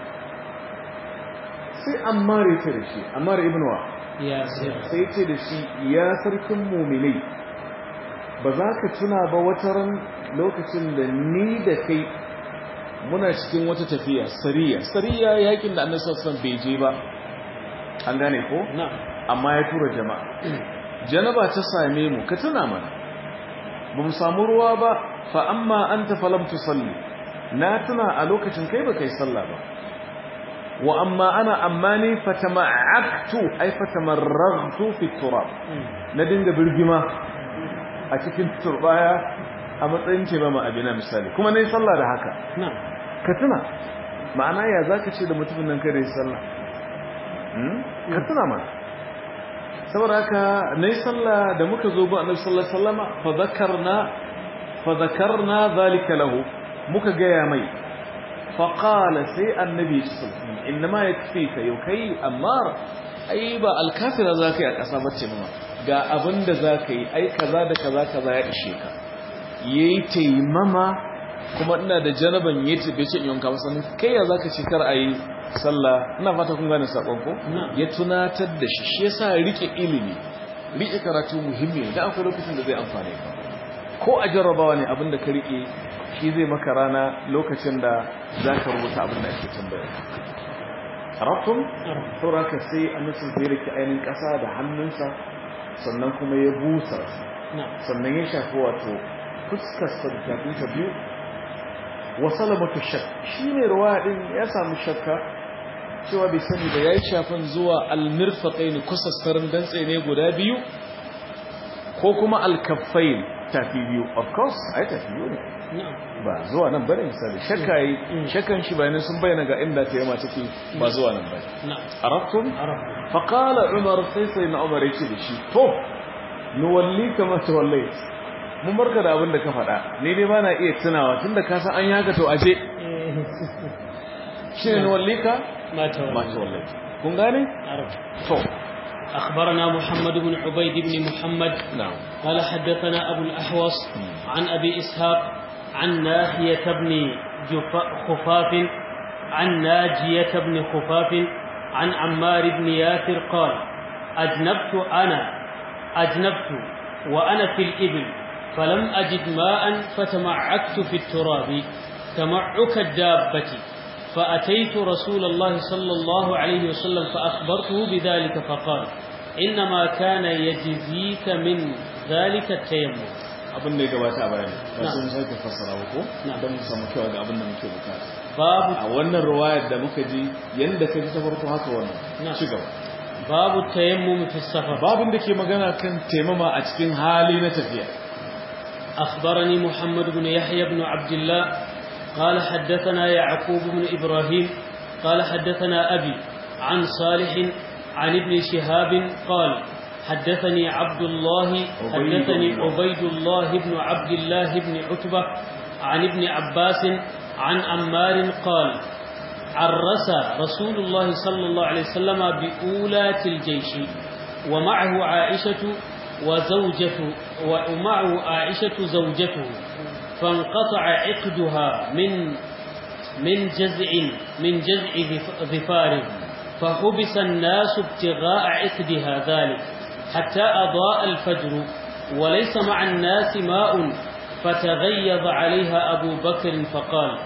sai ammar ya ce da shi ammar ibn wa يا سير sai ce da shi ya sarkin muminai ba za ka tuna ba wata ran lokacin da ni da kai muna cikin wata tafiya sariya sariya yakin da annabi sallallahu alaihi wasallam bai je ba an gane ko نعم amma ya tura jama'a janaba ta same mu ka tuna mana ba mu samu ruwa ba fa amma anta falam tusalli na tuna a lokacin kai ba kai sallah ba wa amma ana amma ni fatama'aktu ay fatamarraghtu fi turab na dinga birgima a cikin turbaya a matsayin ce ba ma abina misali kuma nayi sallah da haka نعم ka tuna ma'ana ya zaka ce da mutumin nan kare sallah hmm? ka tuna mana saboda haka nayi sallah da muka zo ba annabi sallallahu alaihi wasallama fa dhakarna fa dhakarna zalika lahu muka gaya mai fa qala sai annabi sallallahu alaihi wasallam inma yakfika yau kai amma ai ba alkafira zaka yi a kasa bace mama ga abinda zaka yi ai kaza da kaza kaza ya ishe ka yayi taimama kuma ina da janaban yace bai ce in yanka masa kai ya zaka ce kar ayi sallah ina fata kun gane sakon ko Na'am. ya tunatar da shi shi yasa rike ilimi rike karatu muhimmi ne da akwai lokacin da zai amfane ka ko a jarrabawa ne abinda ka rike shi zai maka rana lokacin da zaka rubuta abinda ake tambaya arabtum saboda sai annabi zai rike ainin kasa da hannunsa sannan kuma ya busa نعم sannan ya shafi wato fuskar sa da tafinsa biyu wa salamatu shak shi ne ruwa din ya samu shakka cewa bai sani da yayi shafin zuwa almirfaqain kusassarin dantse ne guda biyu ko kuma alkaffain tafi biyu of course ai tafi biyu ne نعم ba zuwa nan bane misali shakka yi shakkan shi bayanan sun bayyana ga inda ta yama take ba zuwa nan bane نعم arabtum عرفت فقال عمر sai sai na Umar yake da shi to nuwalli kama tawallait mun barka da abin da ka faɗa ni dai bana iya tunawa tunda ka san an yaka to aje shine nuwallika ما ma تولى tawallait kun gane عرفت to أخبرنا محمد بن عبيد بن محمد na'am قال حدثنا أبو الأحوص عن أبي إسحاق عن ناحية بن جف- خفاف عن ناجية بن خفاف عن عمار بن ياسر قال أجنبت أنا أجنبت وأنا في الإبل فلم أجد ماء فتمعكت في التراب تمعك الدابة فأتيت رسول الله صلى الله عليه وسلم فأخبرته بذلك فقال إنما كان يجزيك من ذلك التيمم abin da ya gabata a bayani ba Na'am. sun sake fassara ba ko Na'am. don mu samu kyau ga abin da muke bukata باب a wannan riwayar da muka ji yanda ka ji ta farko haka wannan Na'am. ci gaba باب التيمم في السفر babin da ke magana kan taimama a cikin hali na tafiya أخبرني محمد بن يحيى بن عبد الله قال حدثنا يعقوب بن إبراهيم قال حدثنا أبي عن صالح عن ابن شهاب قال حدثني عبد الله عبيد حدثني الله. عبيد الله بن عبد الله بن عتبة عن ابن عباس عن عمار قال عرس رسول الله صلى الله عليه وسلم بأولاة الجيش ومعه عائشة وزوجته ومعه عائشة زوجته فانقطع عقدها من من جزع من جزع ظف- ظفار فحبس الناس ابتغاء عقدها ذلك حتى أضاء الفجر وليس مع الناس ماء فتغيظ عليها أبو بكر فقال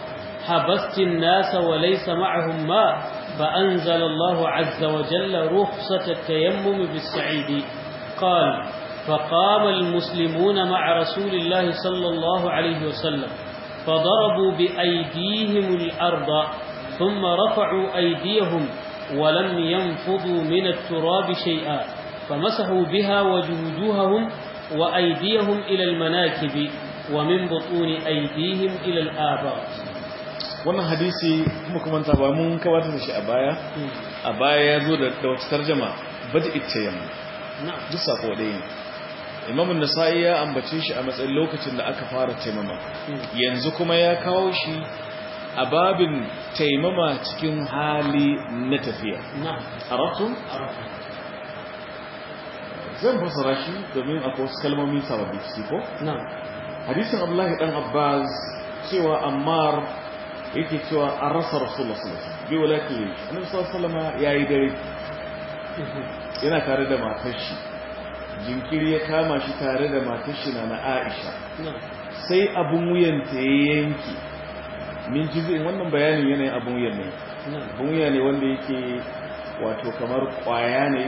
حبست الناس وليس معهم ماء فأنزل الله عز وجل رخصة التيمم بالسعيد قال فقام المسلمون مع رسول الله صلى الله عليه وسلم فضربوا بأيديهم الأرض ثم رفعوا أيديهم ولم ينفضوا من التراب شيئا فمسحوا بها وجوجوههم وأيديهم إلى المناكب ومن بطون أيديهم إلى الآباط wannan hadisi kuma kuma ta ba mun kawata da shi a baya a baya ya zo da wata tarjama bada ita yamma duk sako ɗaya ne imamun nasa'i ya ambace shi a matsayin lokacin da aka fara taimama yanzu kuma ya kawo shi a babin taimama cikin hali na tafiya a rafton? zan fasara shi domin akwai wasu kalmomi sababbi ciki ko? hadisin abdullahi dan abbas cewa ammar yake cewa an rasa rasulullah sallallahu alaihi wasallam bi walakin annabi sallallahu alaihi yayi dare yana tare da matar shi jinkiri ya kama shi tare da matar shi na Aisha sai abun wuyanta ya yanki min jizin wannan bayanin yanayin abun wuyan ne abun wuya ne wanda yake wato kamar kwaya ne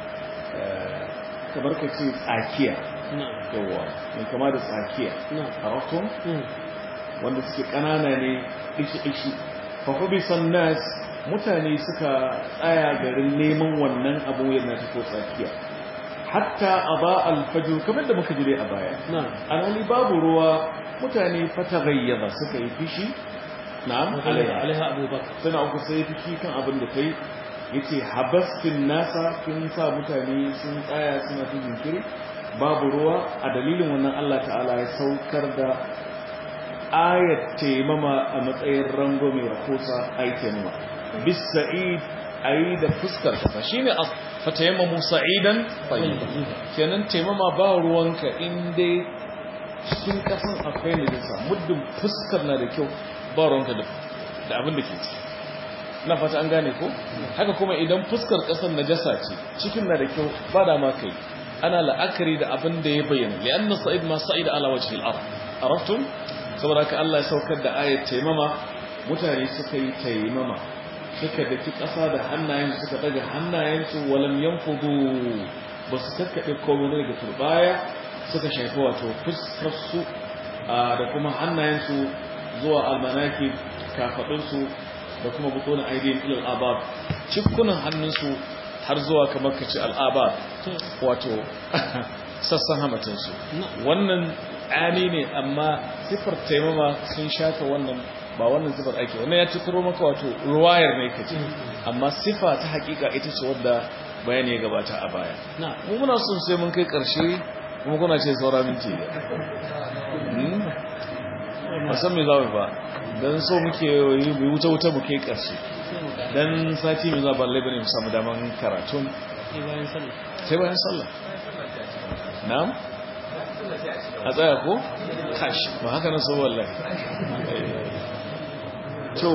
kamar ka ce tsakiya yawa mai kama da tsakiya a rafton wanda suke kanana ne ishi-ishi fafabi sannas mutane suka tsaya garin neman wannan abu yana ta ko tsakiya hatta a ba alfajir kamar da muka jire a baya alhali babu ruwa mutane fata gayyaba suka yi fishi na alaiha abubakar suna uku sai fishi kan abin da kai yace habastin nasa kin sa mutane sun tsaya suna ta jinkiri babu ruwa a dalilin wannan Allah ta'ala ya saukar da ayat taimama a matsayin rango mai rahosa a yi taimama bis sa'id a yi da fuskar kasa shi ne a fatayamma sa'idan fahimta kenan taimama ba ruwanka inda cikin kasan akwai najisa muddin fuskar na da kyau ba ruwanka da abin da ke ci na fata an gane ko haka kuma idan fuskar kasar najasa ce cikin na da kyau ba da ma kai ana la'akari da abin da ya bayyana li'anna sa'id ma sa'id ala wajhi al-ard araftum saboda haka Allah ya saukar da ayat taimama mutane suka yi taimama suka daki ƙasa da hannayen suka daga hannayensu walam yanfudu ba su kakkaɓe komai daga turbaya suka shafi wato fuskarsu da kuma hannayensu zuwa almanaki kafaɗinsu da kuma butonin aidin ilal abab cikunan hannunsu har zuwa kamar kaci al'abab wato sassan hamatinsu wannan ani ne amma sifar taimama sun shafa wannan ba wannan sifar ake wannan ya cikaro maka wato ruwayar ne kace amma sifa ta hakika ita ce wadda bayani ya gabata a baya mu muna son sai mun kai karshe kuma kuna ce saura minti ba san me za mu ba dan so muke yi mu wuta wuta mu kai karshe dan sati mai zuwa balle bane mu samu daman karatun sai bayan sallah na'am a tsaya ko? kashi ba haka na so wallahi to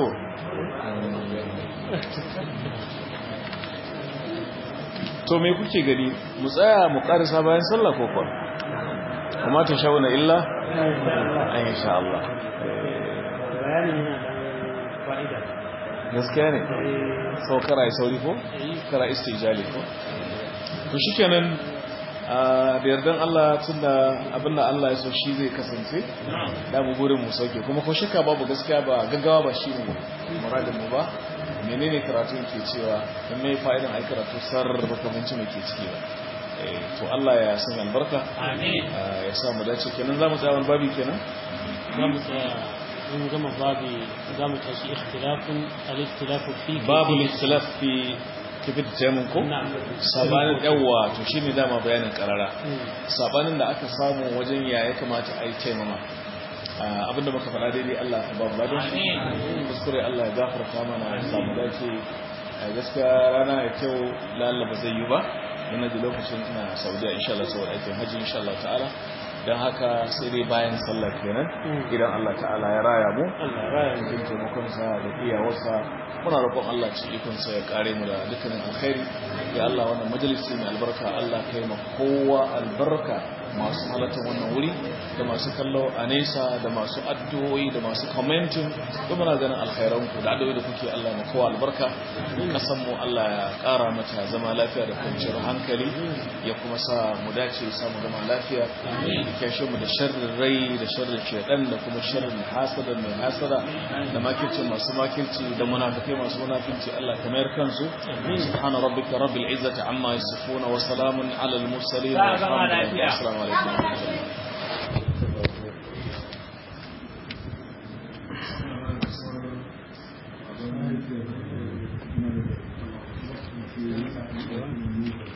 to me kuke gani mu tsaya mu karisa bayan sallah ko kwa kuma ta shauna illa an insha Allah bayanin yana da fa'ida gaskiya ne sau kara yi sauri ko kara istijali ko to shikenan da yardan Allah tun da abinda Allah ya so shi zai kasance da mu burin mu sauke kuma ko shakka babu gaskiya ba gaggawa ba shi ne muradin mu ba menene karatu ke cewa in mai fa'idan ai karatu sarrafa kamanci mai ke ciki ba to Allah ya san albarka amin ya sa mu dace kenan zamu tsaya wani babi kenan zamu tsaya in gama babi zamu tashi ikhtilafun al-ikhtilafu fi babu al-ikhtilaf fi kifin taimun ko? sabanin yawa to shi ne dama bayanin karara sabanin da aka samu wajen ya ya kamata a yi taimama abinda muka faɗa daidai Allah ka babu ladon shi kuskure Allah ya gafarta mana ya samu dace gaskiya rana ya kyau lalaba zai yi ba yana da lokacin ina saudiya insha Allah saboda aikin hajji insha Allah ta'ala don haka sai dai bayan sallar kenan idan Allah ta'ala ya raya mu Allah raya mu cikin taimakonsa da iyawarsa muna roƙon Allah ci ikonsa ya kare mu da dukkanin alkhairi ya Allah wannan majalisi mai albarka Allah kai ma kowa albarka masu halartar wannan wuri da masu kallo a nesa da masu addu'o'i da masu commenting da muna ganin alkhairan ku da addu'o'i da kuke Allah na kowa albarka kasan mu Allah ya kara mata zama lafiya da kwanciyar hankali ya kuma sa mu dace samu zama lafiya ya kashe mu da sharrin rai da sharrin shedan da kuma sharrin hasada mai hasada da makirci masu makirci da munafikai masu munafici Allah ka mayar kansu subhana rabbika rabbil izzati amma yasifuna wa salamun alal mursalin walhamdulillahi assalamu alaikum